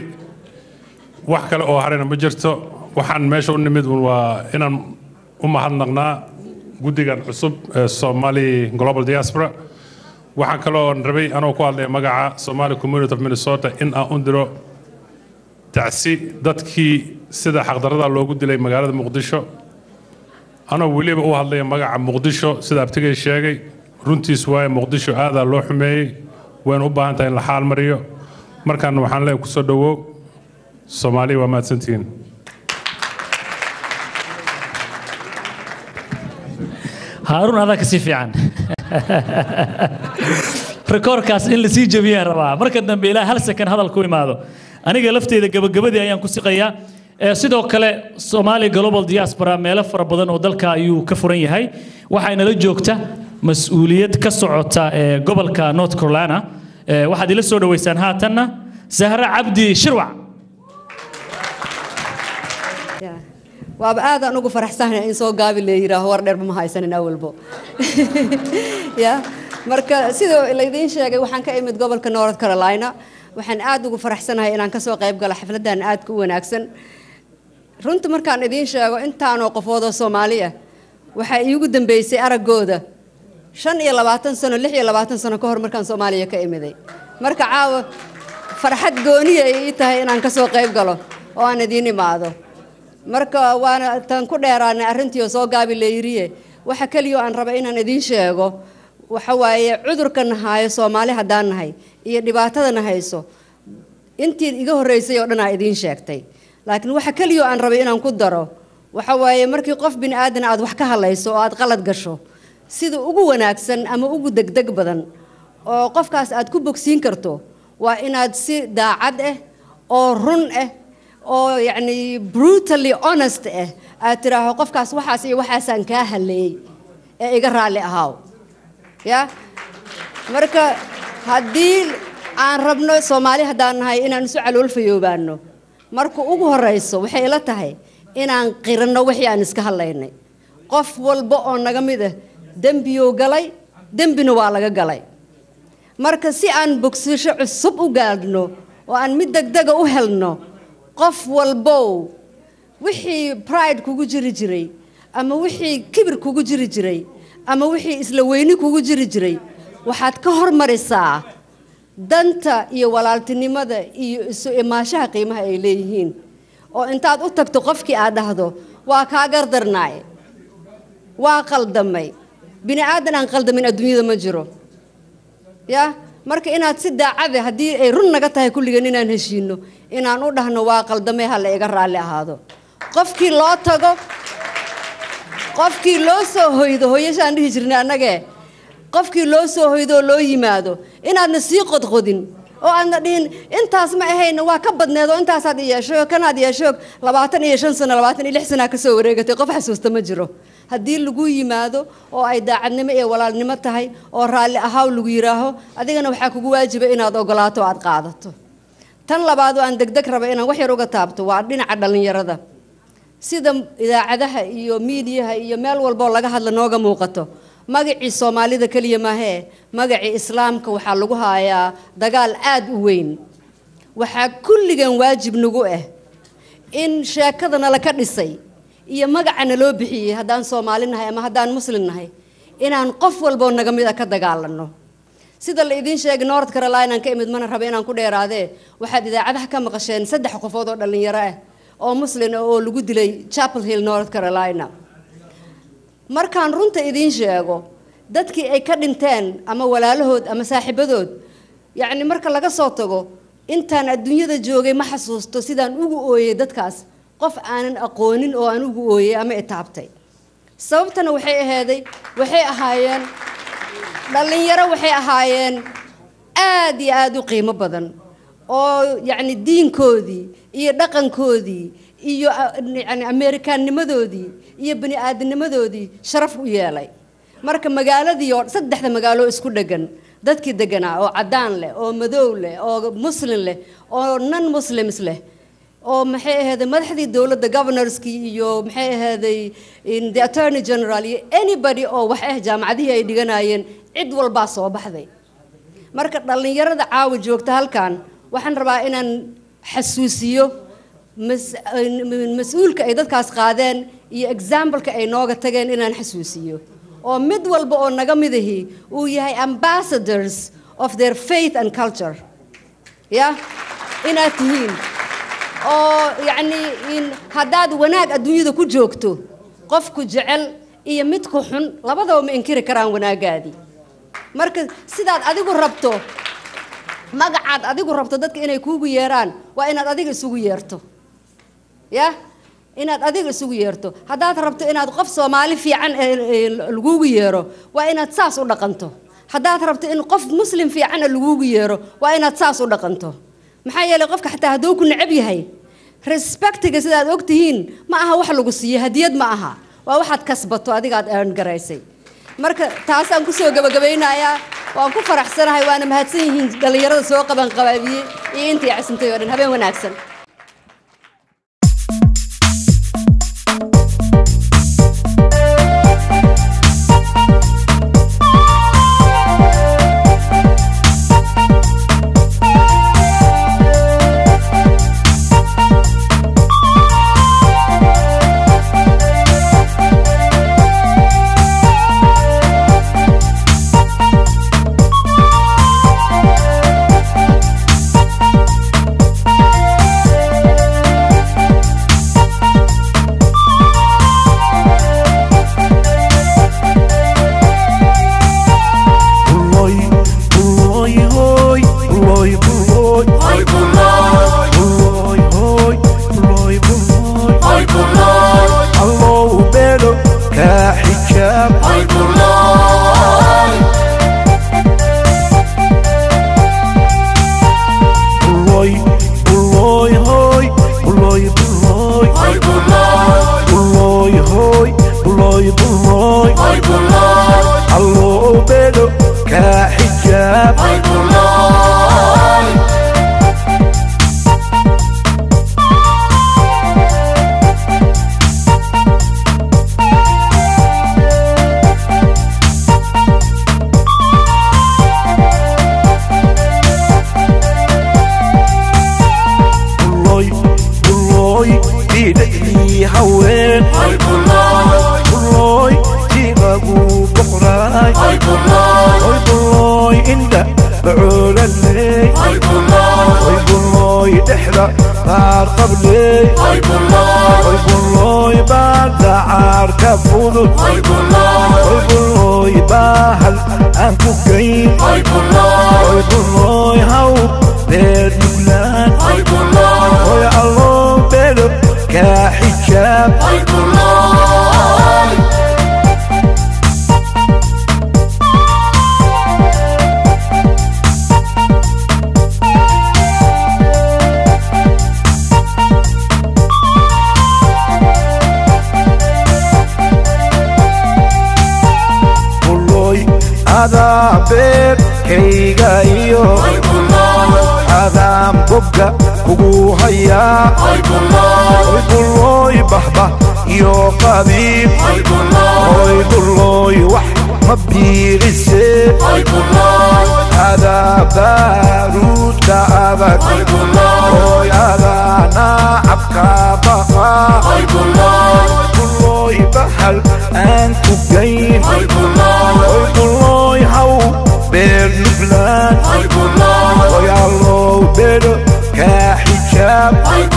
wax kale oo harayna ma jirto waxaan meesha u nimid un waa inaan u mahadnaqnaa guddigan cusub ee somali global diaspora waxaan kaloo rabay anoo ku hadlaya magaca somali community of minnesota in aan u diro tacsi dadkii sida xaqdarrada loogu dilay magaalada muqdisho anoo weliba u hadlaya magaca muqdisho sida abtigay sheegay runtiis waaye muqdisho aadaa loo xumeeyey wayna u baahan tahay in la xaal mariyo markaana waxaan leeyahay kusoo dhowow soomaaliya waa mahadsantihiin haaruun adaa kasii fiican rikoorkaas in lasii jebiyaan rabaa marka dambe ilaa hal sakan hadal ku imaado aniga lafteeda gabagabadii ayaan ku siqayaa Ee, sidoo kale Somali Global Diaspora meelo fara badan oo dalka ayuu ka furan yahay waxayna la joogta mas'uuliyad ka socota ee gobolka North Carolina Ee, waxaad ila soo dhaweysaan haatanna Zahra Cabdi Shirwac waaba aadaan ugu faraxsanahay in soo gaabi la yidhaaho war dheerba ma haysanin awalbo ya marka sidoo laydiin sheegay waxaan ka imid gobolka north carolina waxaan aad ugu faraxsanahay inaan kasoo qayb galo xafladan aadka u wanaagsan runta markaan idiin sheego intaanoo qofoodoo soomaali ah waxaa iigu dambeysay araggooda shan iyo labaatan sano lix iyo labaatan sano ka hor markaan soomaaliya ka imiday marka caawa farxad gooniya ay ii tahay inaan kasoo qayb galo oo aan idiin imaado marka waana tan ku dheeraanay arrintii oo soo gaabi layiriye waxa keliya oo aan raba inaan idiin sheego waxa waaye cudurkan haayo soomaali haddaan nahay iyo dhibaatadana hayso intii iga horreysay oo dhan aa idiin sheegtay laakiin waxa keliya oo aan rabay inaan ku daro waxa waaye markii qof bini aadan aad wax ka hadlayso oo aad qalad gasho sida ugu wanaagsan ama ugu degdeg badan oo qofkaas aad ku bogsiin karto waa inaad si daacad ah oo run ah oo yacni brutally honest ah aad tidhaaho qofkaas waxaas iyo waxaasaan kaa haleeyey ee iga raalli ahaaw ya marka haddii aan rabno soomaali haddaan nahay inaan isu calool fayoobaano marka ugu horeyso waxay ila tahay inaan qiranno wixii aan iska hadlaynay qof walba oo naga mid ah dembiyuu galay dembina waa laga galay marka si aan bogsasho cusub u gaadhno oo aan mid degdega u helno qof walbow wixii pride kugu jiri jiray ama wixii kibir kugu jiri jiray ama wixii isla weyni kugu jiri jiray waxaad ka hormarisaa danta iyo walaaltinimada iyo isu imaashaha qiimaha ay leeyihiin oo intaad u tagto qofkii aad dhahdo waa kaa gardarnaay waa qaldamay bini aadan aan qaldamin adduunyada ma jiro ya marka inaad si daacade haddii ay run naga tahay kulligan inaan heshiino inaan u dhahno waa qaldamay ha la iga raalli ahaado qofkii loo tago qofkii loo soo hoydo hooyashaan dhihi jirnay annagee qofkii loo soo hoydo oo loo yimaado inaadna sii qodqodin oo aadna dhihin intaas ma ahayna waa ka badneed oo intaasaad yeeshay oo kanaad yeeshay labaatan iyo shan sano labaatan iyo lix sanaa kasoo wareegatay qof xasuusta ma jiro haddii lagu yimaado oo ay daacadnimo iyo walaalnimo tahay oo raalli ahaaw lagu yidhaaho adigana waxaa kugu waajiba inaad ogolaato oo aad qaadato tan labaad oo aan degdeg raba inaan wax yar uga taabto waa dhinaca dhallinyarada sida idaacadaha iyo miidiyaha iyo meel walboo laga hadla nooga muuqato magacii soomaalida keliya maahee magacii islaamka waxaa lagu hayaa dagaal aad u weyn waxaa kulligan waajib nagu ah in sheekadana laka dhisay iyo magacana loo bixiyey haddaan soomaali nahay ama haddaan muslim nahay inaan qof walboo naga mid a ka dagaalanno sida la idiin sheegay north carolina ka imid mana raba inaan ku dheeraadee waxaad idaacadaha ka maqasheen saddex qofood oo dhallinyaro ah oo muslin ah oo lagu dilay chapel hill north carolina markaan runta idiin sheego dadkii ay ka dhinteen ama walaalahood ama saaxiibadood yacni marka laga soo tago intaan adduunyada joogay ma xasuusto sidaan ugu ooyey dadkaas qof aanan aqoonin oo aan ugu ooyey ama itaabtay sababtana waxay ahaaday waxay ahaayeen dhallinyaro waxay ahaayeen aad iyo aad u qiimo badan oo yacni diinkoodii iyo dhaqankoodii iyo yani ameerikaannimadoodii iyo bani aadamnimadoodii sharaf u yeelay marka magaaladii oo saddexda magaalo isku dhegan dadkii deganaa oo caddaan leh oo madow leh oo muslim leh oo non muslims leh oo maxay ahaaday madaxdii dowladda governorskii iyo maxay ahaaday the attorney general iyo anybody oo wax ah jaamacadihii ay dhiganayeen cid walbaa soo baxday marka dhallinyarada caawa joogta halkan waxaan rabaa inaan xasuusiyo mas-uulka ay dadkaas qaadeen iyo exampleka ay nooga tageen inaan xasuusiyo oo mid walba oo naga midahi uu yahay ambassadors of their faith and culture ya inaad tihiin oo yacni haddaad wanaag adduunyada ku joogto qofku jecel iyo midku xun labadaba ma inkiri karaan wanaagaadii marka sidaad adigu rabto magacaad adigu rabto dadka inay kuugu yeeraan waa inaad adiga isugu yeerto ya inaad adiga isugu yeerto haddaad rabto inaad qof soomaali fiican laguugu yeero waa inaad saas u dhaqanto haddaad rabto in qof muslim fiicana laguugu yeero waa inaad saas u dhaqanto maxaa yeelay qofka xataa hadduu ku necab yahay respectiga sidaad og tihiin ma aha wax lagu siiyo hadiyad ma aha waa waxaad kasbato adigaad earn garaysay marka taasaan kusoo gabagabaynayaa waan ku faraxsanahay waana mahadsan yihiin dhallinyarada soo qaban qabaabiyey iyo intii cisintay oo dhan habeen wanaagsan Ay, adaa beerkayga iyo adaan bogga kugu hayaa oy bullooy bahbah iyo qabiib oy bullooy wax ma biirise adaa baaruudka adag oy adaa naacabka baqa bullooy bahal aan ku gayn oy bullooy haw beer nuglaan oy allow bedho kaa xijaab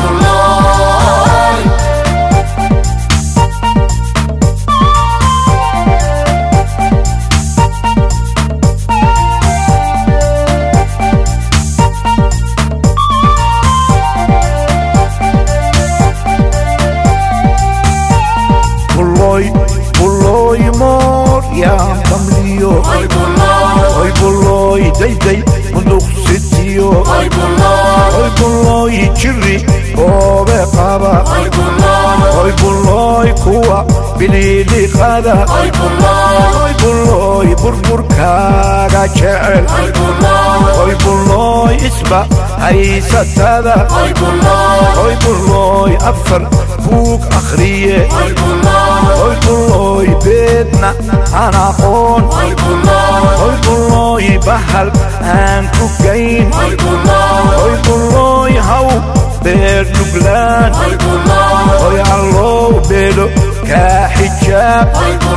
bullooy bullooy moor yaan bamliyo oy bullooy dayday munduqsitiyo oy bullooy jiri boobe qaba oy bullooy kuwa biliiliqada oy bullooy burburkaaga jecel oy bullooy isba haysatada oy bullooy afar buug akhriye oy bullooy beedna aan aqoon oy bullooy bahal aan ku gayn oy bullooy haw beer nuglaan oy allow beedho kaa xijaab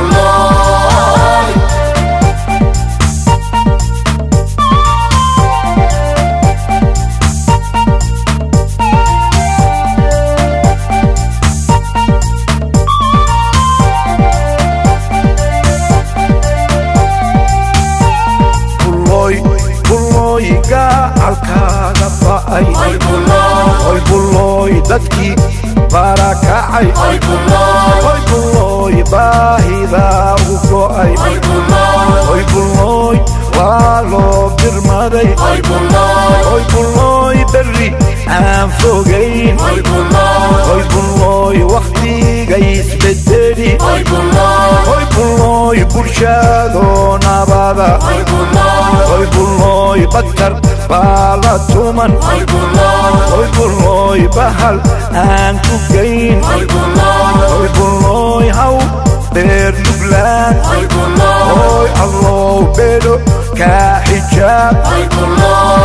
bullooy bullooy gacalkaaga ba'ay oy bullooy dadkii barakacay oy bullooy baahidaa u go'ay oy bullooy waa loo birmaday oy bullooy berri aan fogayn oy bullooy wakhtiga isbedeli oy bullooy bulshadoo nabada oy bullooy badkar baa la tuman oy bullooy bahal aan ku gayn oy bullooy haw beer nuglaan oy allow bedho kaa xijaab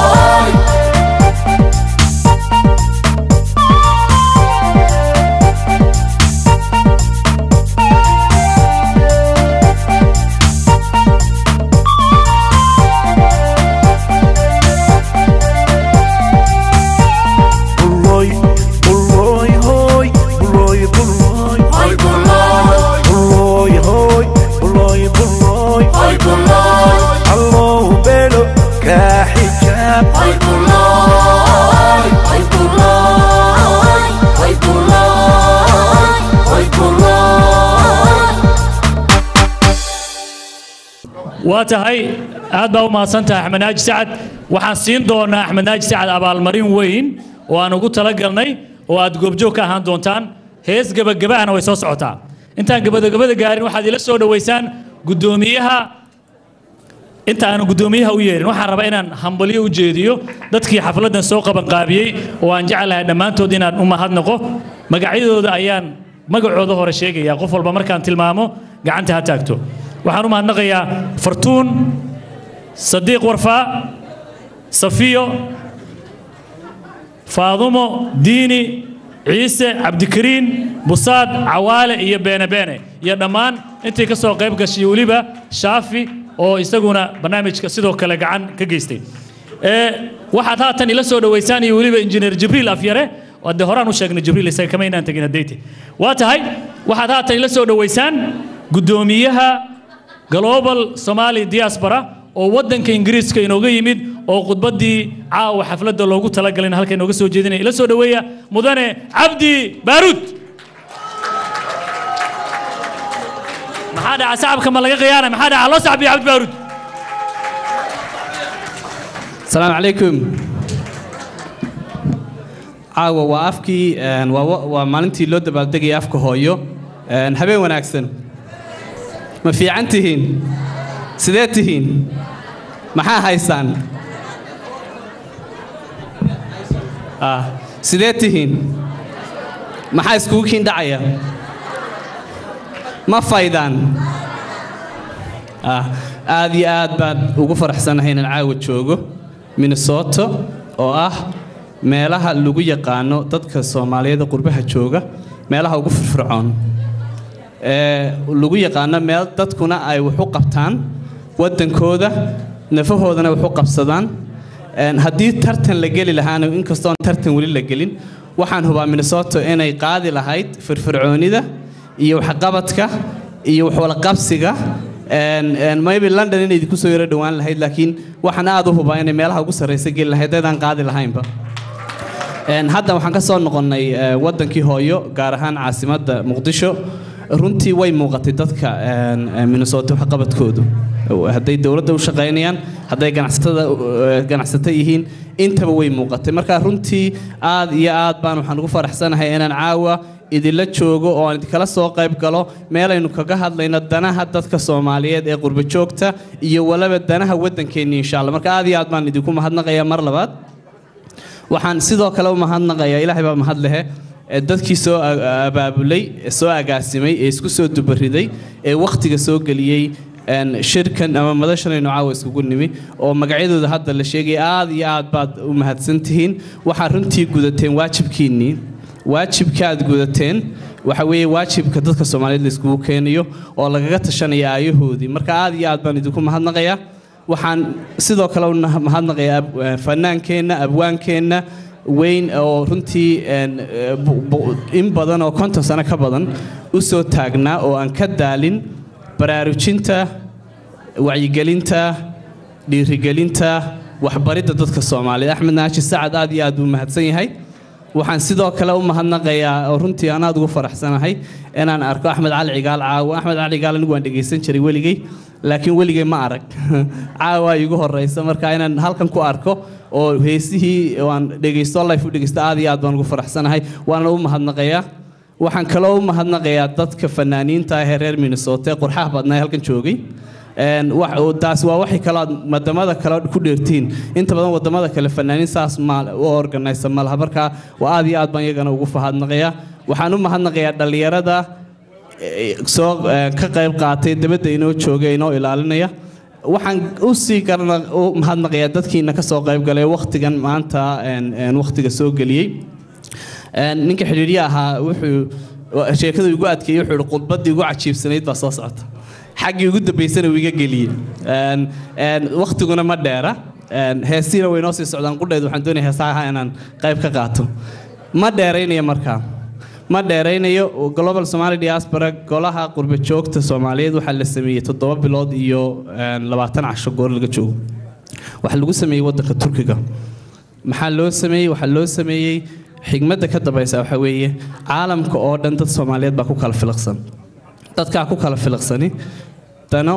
bullooy bullooy hooy bullooy bullooy bullooy hooy bullooy bullooy allow bedho kaa xijaab waa tahay aad baa u mahadsantahay axmed naaji sacad waxaan siin doonaa axmed naaji sacad abaalmarin weyn oo aan ugu talagalnay oo aad goobjoog ka ahaan doontaan hees gebagabahana way soo socotaa intaan gebadagabada gaarin waxaad ila soo dhoweysaan guddoomiyaha inta aan guddoomiyaha u yeerin waxaan rabaa inaan hambalyo u jeediyo dadkii xafladdan soo qabanqaabiyey oo aan jeclahay dhammaantood inaan u mahadnaqo magacyadooda ayaan magacooda hore sheegaya qof walba markaan tilmaamo gacanta ha taagto waxaan u mahadnaqayaa fartuun sadiiq warfaa safiyo faadumo diini ciise cabdikariin busaad cawaale iyo beene beene iyo dhammaan intii ka soo qayb gashay weliba shaafi oo isaguna barnaamijka sidoo kale gacan ka geystay ee waxaad haatan ila soo dhoweysaan iyo weliba injineer jibriil afyare oo dee horaan u sheegnay jibriil isaga kama inaan tegin haddayte waa tahay waxaad haatan ila soo dhoweysaan guddoomiyaha global somali diaspora oo waddanka ingiriiska inooga yimid oo khudbaddii caawa xafladda loogu talagalay in halka inooga soo jeedinaya ila soo dhoweeya mudane cabdi baaruud maxaa dhaca sacabka ma laga khiyaana maxaa dhaca loo sacbiya cabdi baaruud السلام عليكم caawa waa afkii een, waa wa- waa maalintii loo dabaaldegayay afka hooyo Een, habeen wanaagsan ma fiican tihiin sidee tihiin maxaa haysaan ah sidee tihiin maxaa iskugu kiin dhacaya ma faydaan ah aad iyo aad baan ugu faraxsanahay inaan caawa joogo minnesota oo ah meelaha lagu yaqaano dadka soomaaliyeed ee qurbaha jooga meelaha ugu firfircoon ee lagu yaqaano meel dadkuna ay wax u qabtaan waddankooda nafahoodana wax u qabsadaan Een, haddii tartan la geli lahaana inkastoon tartan weli la gelin waxaan hubaa minnesota inay qaadi lahayd firfircoonida iyo waxqabadka iyo waxwalaqabsiga Een, een, maybe london inay idinku soo yaro dhowaan lahayd laakiin waxaan aad u hubaa inay meelaha ugu sarreysa geli lahayd haddaan qaadi lahaynba Een, hadda waxaan ka soo noqonnay eh, waddankii hooyo gaar ahaan caasimadda muqdisho runtii way muuqatay dadka een, eh, minnesota waxqabadkoodu hadday dowladda u shaqaynayaan hadday ganacsatada eh, ganacsato yihiin intaba way muuqatay marka runtii aad iyo aad baan waxaan ugu faraxsanahay inaan caawa idinla joogo oo aan idinkala soo qayb galo meelaynu kaga hadlayno danaha dadka soomaaliyeed ee qurbo joogta iyo waliba danaha waddankeenni insha allah marka aad iyo aad baan idinku mahadnaqayaa mar labaad waxaan sidoo kale u mahadnaqayaa ilaahay baa mahad lehe ee dadkii soo a- abaabulay ee soo agaasimay ee isku soo dubariday ee wakhtiga soo geliyey een, shirkan ama madashanaynu caawa iskugu nimi oo magacyadooda hadda la sheegay aad iyo aad baad u mahadsan tihiin waxaad runtii gudateen waajibkiinnii waajibka aad gudateen waxa weeye waajibka dadka soomaaliyeed la iskugu keenayo oo lagaga tashanaya aayahoodii marka aad iyo aad baan idinku mahadnaqayaa waxaan sidoo kale u nah- mahadnaqayaa ab- eh, fanaankeenna abwaankeenna weyn oo runtii een, eh, bu- bu- in badan oo konton sano ka badan u soo taagnaa oo aan ka daalin baraarujinta wacyigelinta dhiirigelinta waxbaridda dadka soomaaliyeed axmed naashi sacad aad iyo aad buu mahadsan yahay waxaan sidoo kale u mahadnaqayaa oo runtii aan aad ugu faraxsanahay inaan arko axmed cali cigaal caawo axmed cali cigaal anigu waan dhegaysan jiray weligay laakiin weligay ma arag caawa igu horeysa marka inaan halkan ku arko oo heesihii waan dhegaysto life u dhegaysto aad iyo aad baan ugu faraxsanahay waana u mahadnaqayaa waxaan kaloo u mahadnaqayaa dadka fanaaniinta ah ee reer minnesota ee qurxaha badnaa ee halkan joogay Een, wax- oo taas waa waxay kaloo aad wadamada kale ku dheertiin inta badan wadamada kale fanaaniin saas ma u organisa ma laha marka waa aad iyo aad baan iyagana ugu fahadnaqayaa waxaan u mahadnaqayaa dhallinyarada eh, soo eh, ka qayb qaatay dabadda inoo jooga inoo ilaalinaya waxaan u sii garna u mahadnaqayaa dadkiina ka soo qayb galay waqtigan maanta een, een, waqtiga soo geliyey Een, ninka xidhiidhya ahaa wuxuu sheekadu igu adkeeyey wuxuu ihi khudbaddii ugu cajiibsanayd baa soo socota xaggii ugu dambaysana uu iga geliyey Een, een, waqtiguna ma dheera Een, heesiina way noo sii socdaan qudheed waxaan doonaya heesaha inaan qayb ka qaato ma dheeraynayo markaa ma dheeraynayo global somali diaspora golaha qurba joogta soomaaliyeed waxaa la sameeyey toddoba bilood iyo een, labaatan casho goor laga joogo waxaa lagu sameeyey waddanka turkiga maxaa loo sameeyey waxaa loo sameeyey xigmadda ka dambaysa waxaa weeye caalamka oo dhan dad soomaaliyeed baa ku kala filiqsan dadkaa ku kala filiqsani dano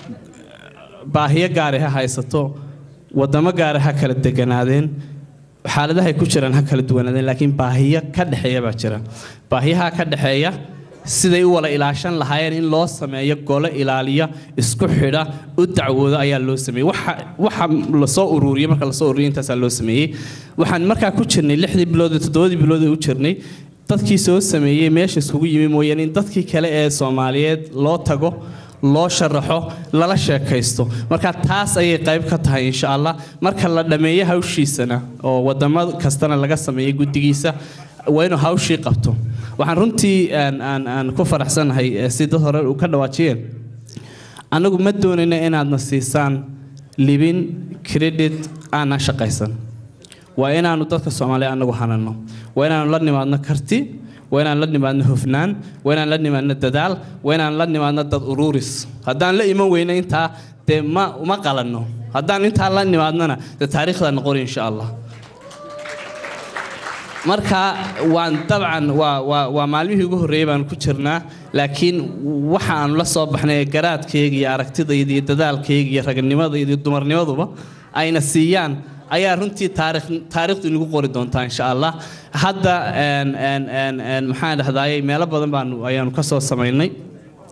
baahiyo gaari ha haysato wadamo gaari ha kala deganaadeen xaaladahay ku jiraan ha kala duwanaadeen laakiin baahiyo ka dhexeeya baa jira baahiyaha ka dhexeeya siday u wada ilaashan lahaayeen in loo sameeyo gole ilaaliya isku xidha u dacwooda ayaa loo sameeyey waxa waxa lasoo ururiyey marka lasoo ururiyey intaasaa loo sameeyey waxaan markaa ku jirnay lixdii bilood iyo toddobadii bilood ee u jirnay dadkii soo sameeyey meesha iskugu yimi mooyaane in dadkii kale ee soomaaliyeed loo tago loo sharaxo lala sheekaysto marka taas ayay qayb ka tahay insha allah marka la dhammeeyo hawshiisana oo wadamo kastana laga sameeyo guddigiisa waa inuu hawshii qabto waxaan runtii aan aan aan ku faraxsanahay eh, si dad hore u ka dhawaajiyeen annagu ma doonayno inaadna siisaan libin credit aanan shaqaysan waa inaanu dadka soomaaliya annagu hanano waa inaanu la nimaadno karti waa inaan la nimaadno hufnaan waa inaan la nimaadno dadaal waa inaan la nimaadno dad uruuris haddaan la iman weyno intaa dee ma uma qalanno haddaan intaa la nimaadnona dee taariikhdaa noqon insha allah marka waan dabcan waa waa waa maalmihii ugu horreeyey baan ku jirnaa laakiin waxa aanu la soo baxnay ee garaadkayga iyo aragtidayda iyo dadaalkayga iyo raganimadayda iyo dumarnimaduba ayna siiyaan ayaa runtii taarikh taariikhdu inagu qori doontaa insha allah hadda een een een een maxaan dhahdaayey meelo badan baanu ayaanu ka soo samaynay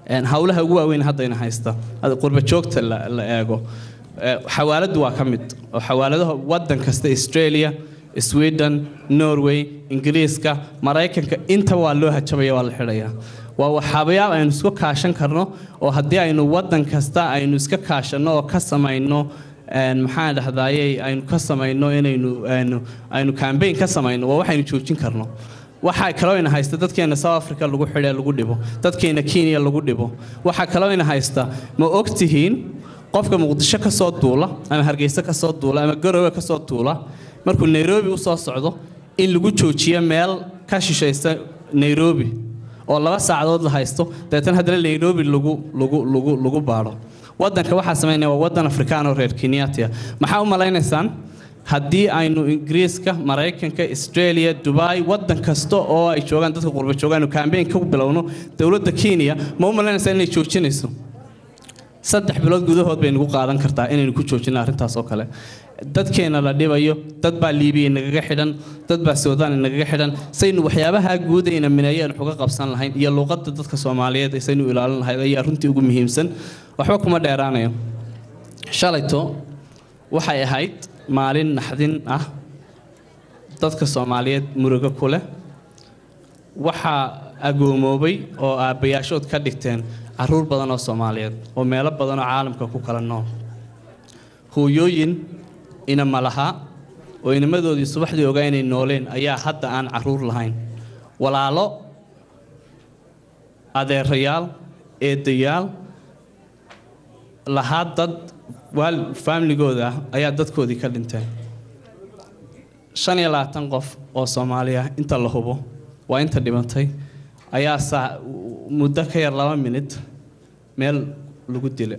een, hawlaha ugu waaweyn haddayna haysta hada qurba joogta la la eego Ee, xawaaladu waa ka mid oo xawaaladaha waddan kasta australia sweden norway ingiriiska maraykanka inta waa loo hajabaya waa la xidhayaa waa waxaabayaal aynu isku kaashan karno oo haddii aynu waddan kasta aynu iska kaashanno oo ka samayno een, maxaan dhahdaayey aynu ka samayno inaynu aynu aynu campaign ka samayno waa waxaynu joojin karno waxaa kaloo ina haysta dadkeena south africa lagu xidhe lagu dhibo dadkeena kenya lagu dhibo waxaa kaloo ina haysta ma ogtihiin qofka muqdisho ka soo duula ama hargeysa ka soo duula ama garowe ka soo duula markuu nairobi u soo socdo in lagu joojiyo meel ka shishaysa nairobi oo laba saacadood la haysto dabeetana haddana nairobi lagu lagu lagu lagu baadho waddanka waxaa samaynaya waa waddan afrikaan oo reer kenyatia maxaa u malaynaysaan haddii aynu ingiriiska maraykanka australia dubai waddan kasta oo ay joogaan dadka qurba joogaan campaign ka bilowno dowladda kenya ma u malaynaysaa inay joojinayso saddex bilood gudahood bay nagu qaadan kartaa inaynu ku joojino arrintaas oo kale dadkeena la dhibayo dad baa liibiya nagaga xidhan dad baa suudaan nagaga xidhan saynu waxyaabaha guud ayna mineeyo aynu uga qabsan lahayn iyo luuqadda dadka soomaaliyeed saynu ilaalin lahayd ayaa runtii ugu muhiimsan waxba kuma dheeraanayo shalayto waxay ahayd maalin naxdin ah dadka soomaaliyeed murugo ku leh waxaa agoomoobay oo aabbayaashood ka dhigteen caruur badan oo soomaaliyeed oo meelo badan oo caalamka ku kala nool hooyooyin inama lahaa oo inamadoodii subaxdii ogaa inay nooleen ayaa hadda aan caruur lahayn walaalo adeerayaal eedayaal lahaa dad waal faamligooda ah ayaa dadkoodii ka dhinteen shan iyo labaatan qof oo soomaali ah inta la hubo waa inta dhimatay ayaa saa muddo ka yar laba minid meel lagu dila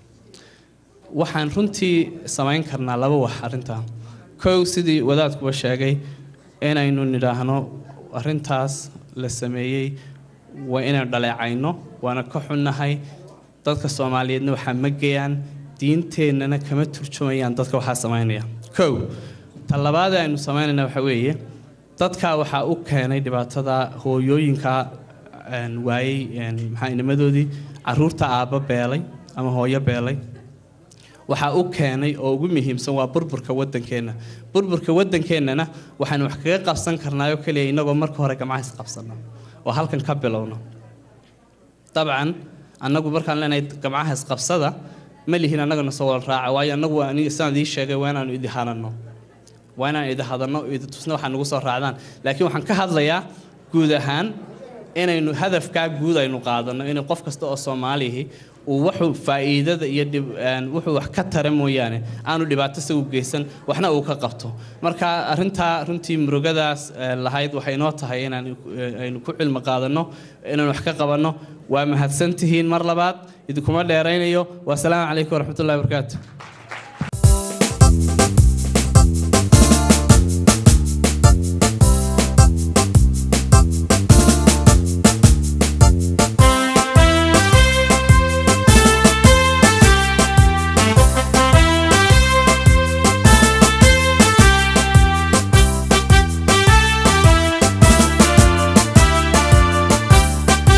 waxaan runtii samayn karnaa laba wax arrintaa kow sidii wadaadkuba sheegay inaynu nidhaahno arrintaas la sameeyey waa inaynu dhaleecayno waana ka xunnahay dadka soomaaliyeedna waxaa magayaan diinteennana kama turjumayaan dadka waxaa samaynaya kow ta labaad aynu samaynayna waxa weeye dadkaa waxaa u keenay dhibaatada hooyooyinka een, waayey een, maxaa inimadoodii caruurta aabba beelay ama hooyo beelay waxaa u keenay oo ugu muhiimsan waa burburka waddankeenna burburka waddankeennana waxaanu wax kaga qabsan karnaayoo keliya innagoo marka hore gamcaha isqabsano oo halkan ka bilowno dabcan annagu markaan leenahay gamcaha isqabsada ma lihin annagana soo wada raaca waayo annagu waa aniga sidaan idii sheegay waa inaanu idi hanano waa inaan idi hadano idi tusna waxaa nagu soo raacdaan laakiin waxaan ka hadlayaa guud ahaan inaynu hadafkaa guud aynu qaadano inay qof kasta oo soomaalihi uu wuxuu faa'iidada iyo dhib een, wuxuu wax ka tara mooyaane aanu dhibaato isagu geysan waxna uu ka qabto marka arrintaa runtii murugadaas ee, lahayd waxay noo tahay inaan ee, aynu ku cilmi qaadanno inaan wax ka qabanno waa mahadsantihiin mar labaad idinkuma dheeraynayo wasalaamu calaykum waraxmatullahi wabarakaatu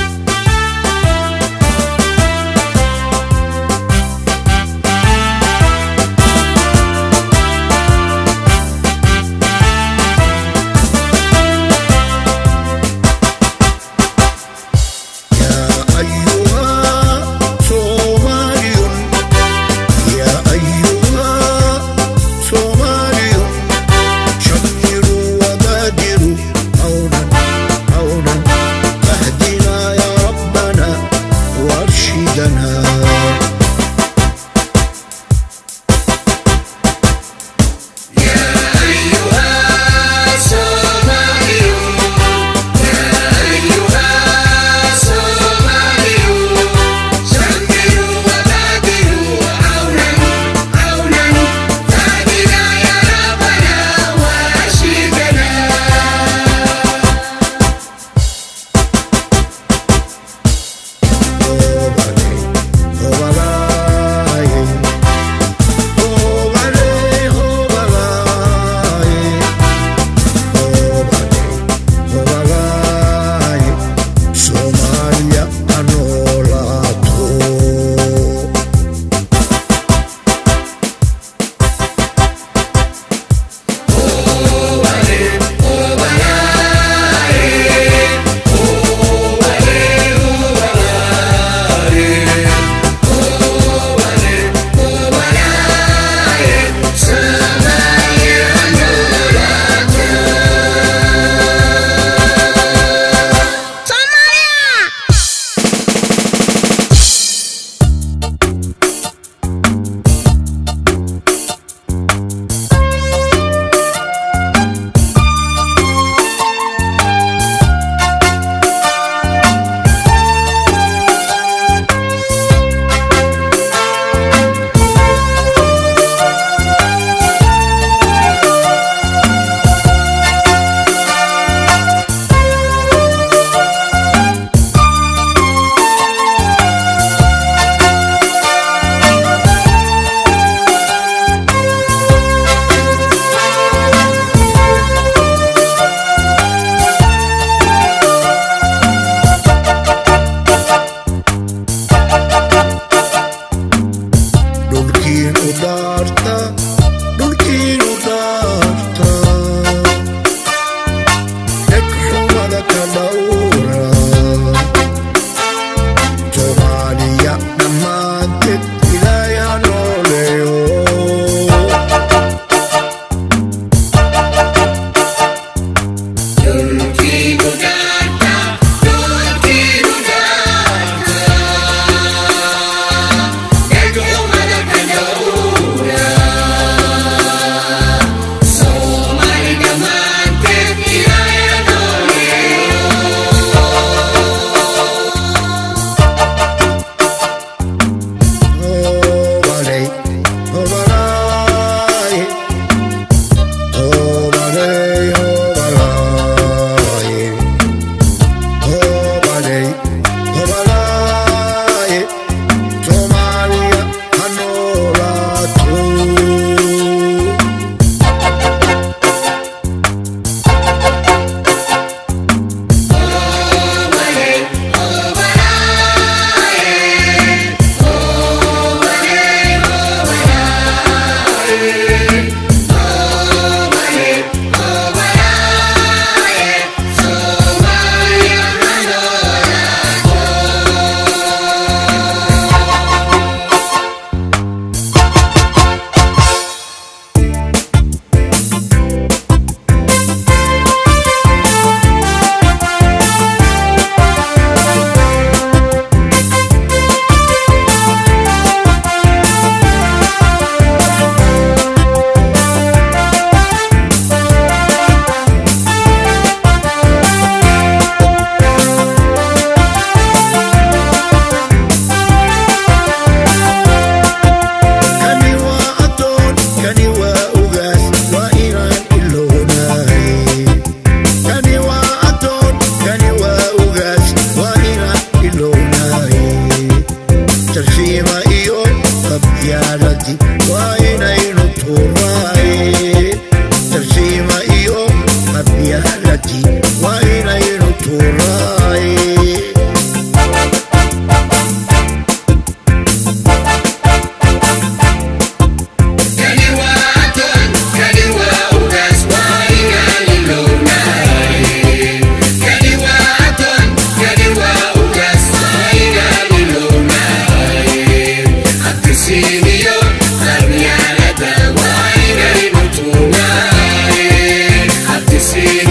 Thank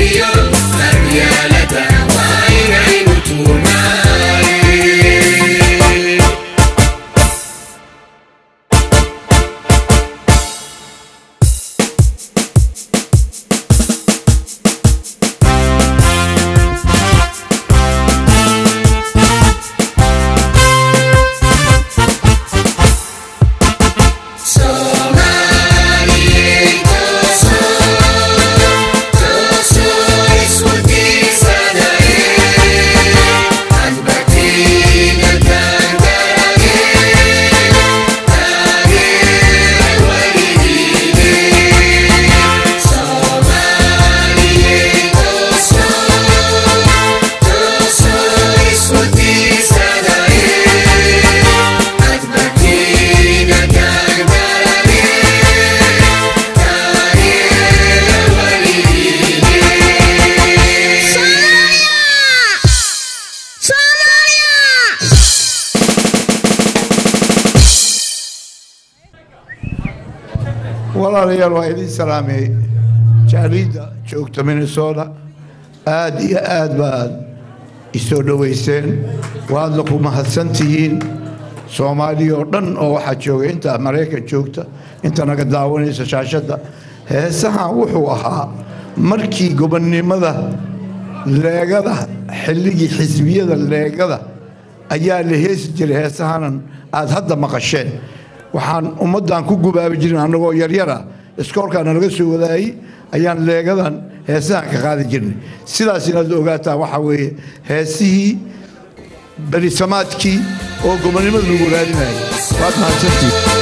iyo qabyaalada waa inaynu tuurnaaye Soomaaliyeed toosoo toosoo isku tiirsanaye hadbatiina taangarage taageera weligiine Soomaaliyeed toosoo toosoo isku tiirsanaye hadbatiina taangarage walaalayaal waa idin salaamay jaaliidda joogta minnesota aad iyo aad baad isoo dhowayseen waadna ku mahadsantihiin soomaaliya oo dhan oo waxaa jooga inta maraykan joogta inta naga daawanaysa shaashadda heesahan wuxuu ahaa markii gobonnimada leegada xilligii xisbiyada leegada ayaa la heesi jiray heesahanan aad hadda maqasheen waxaan ummaddan ku gubaabi jirin annagoo yaryara iskoolkaa nalaga soo wadaayey ayaan leegadan heesahan ka qaadi jirnay sidaas inaad ogaataan waxaa weeye heesihii berisamaadkii oo gobonnimada lagu raadinayay waad mahadsantihin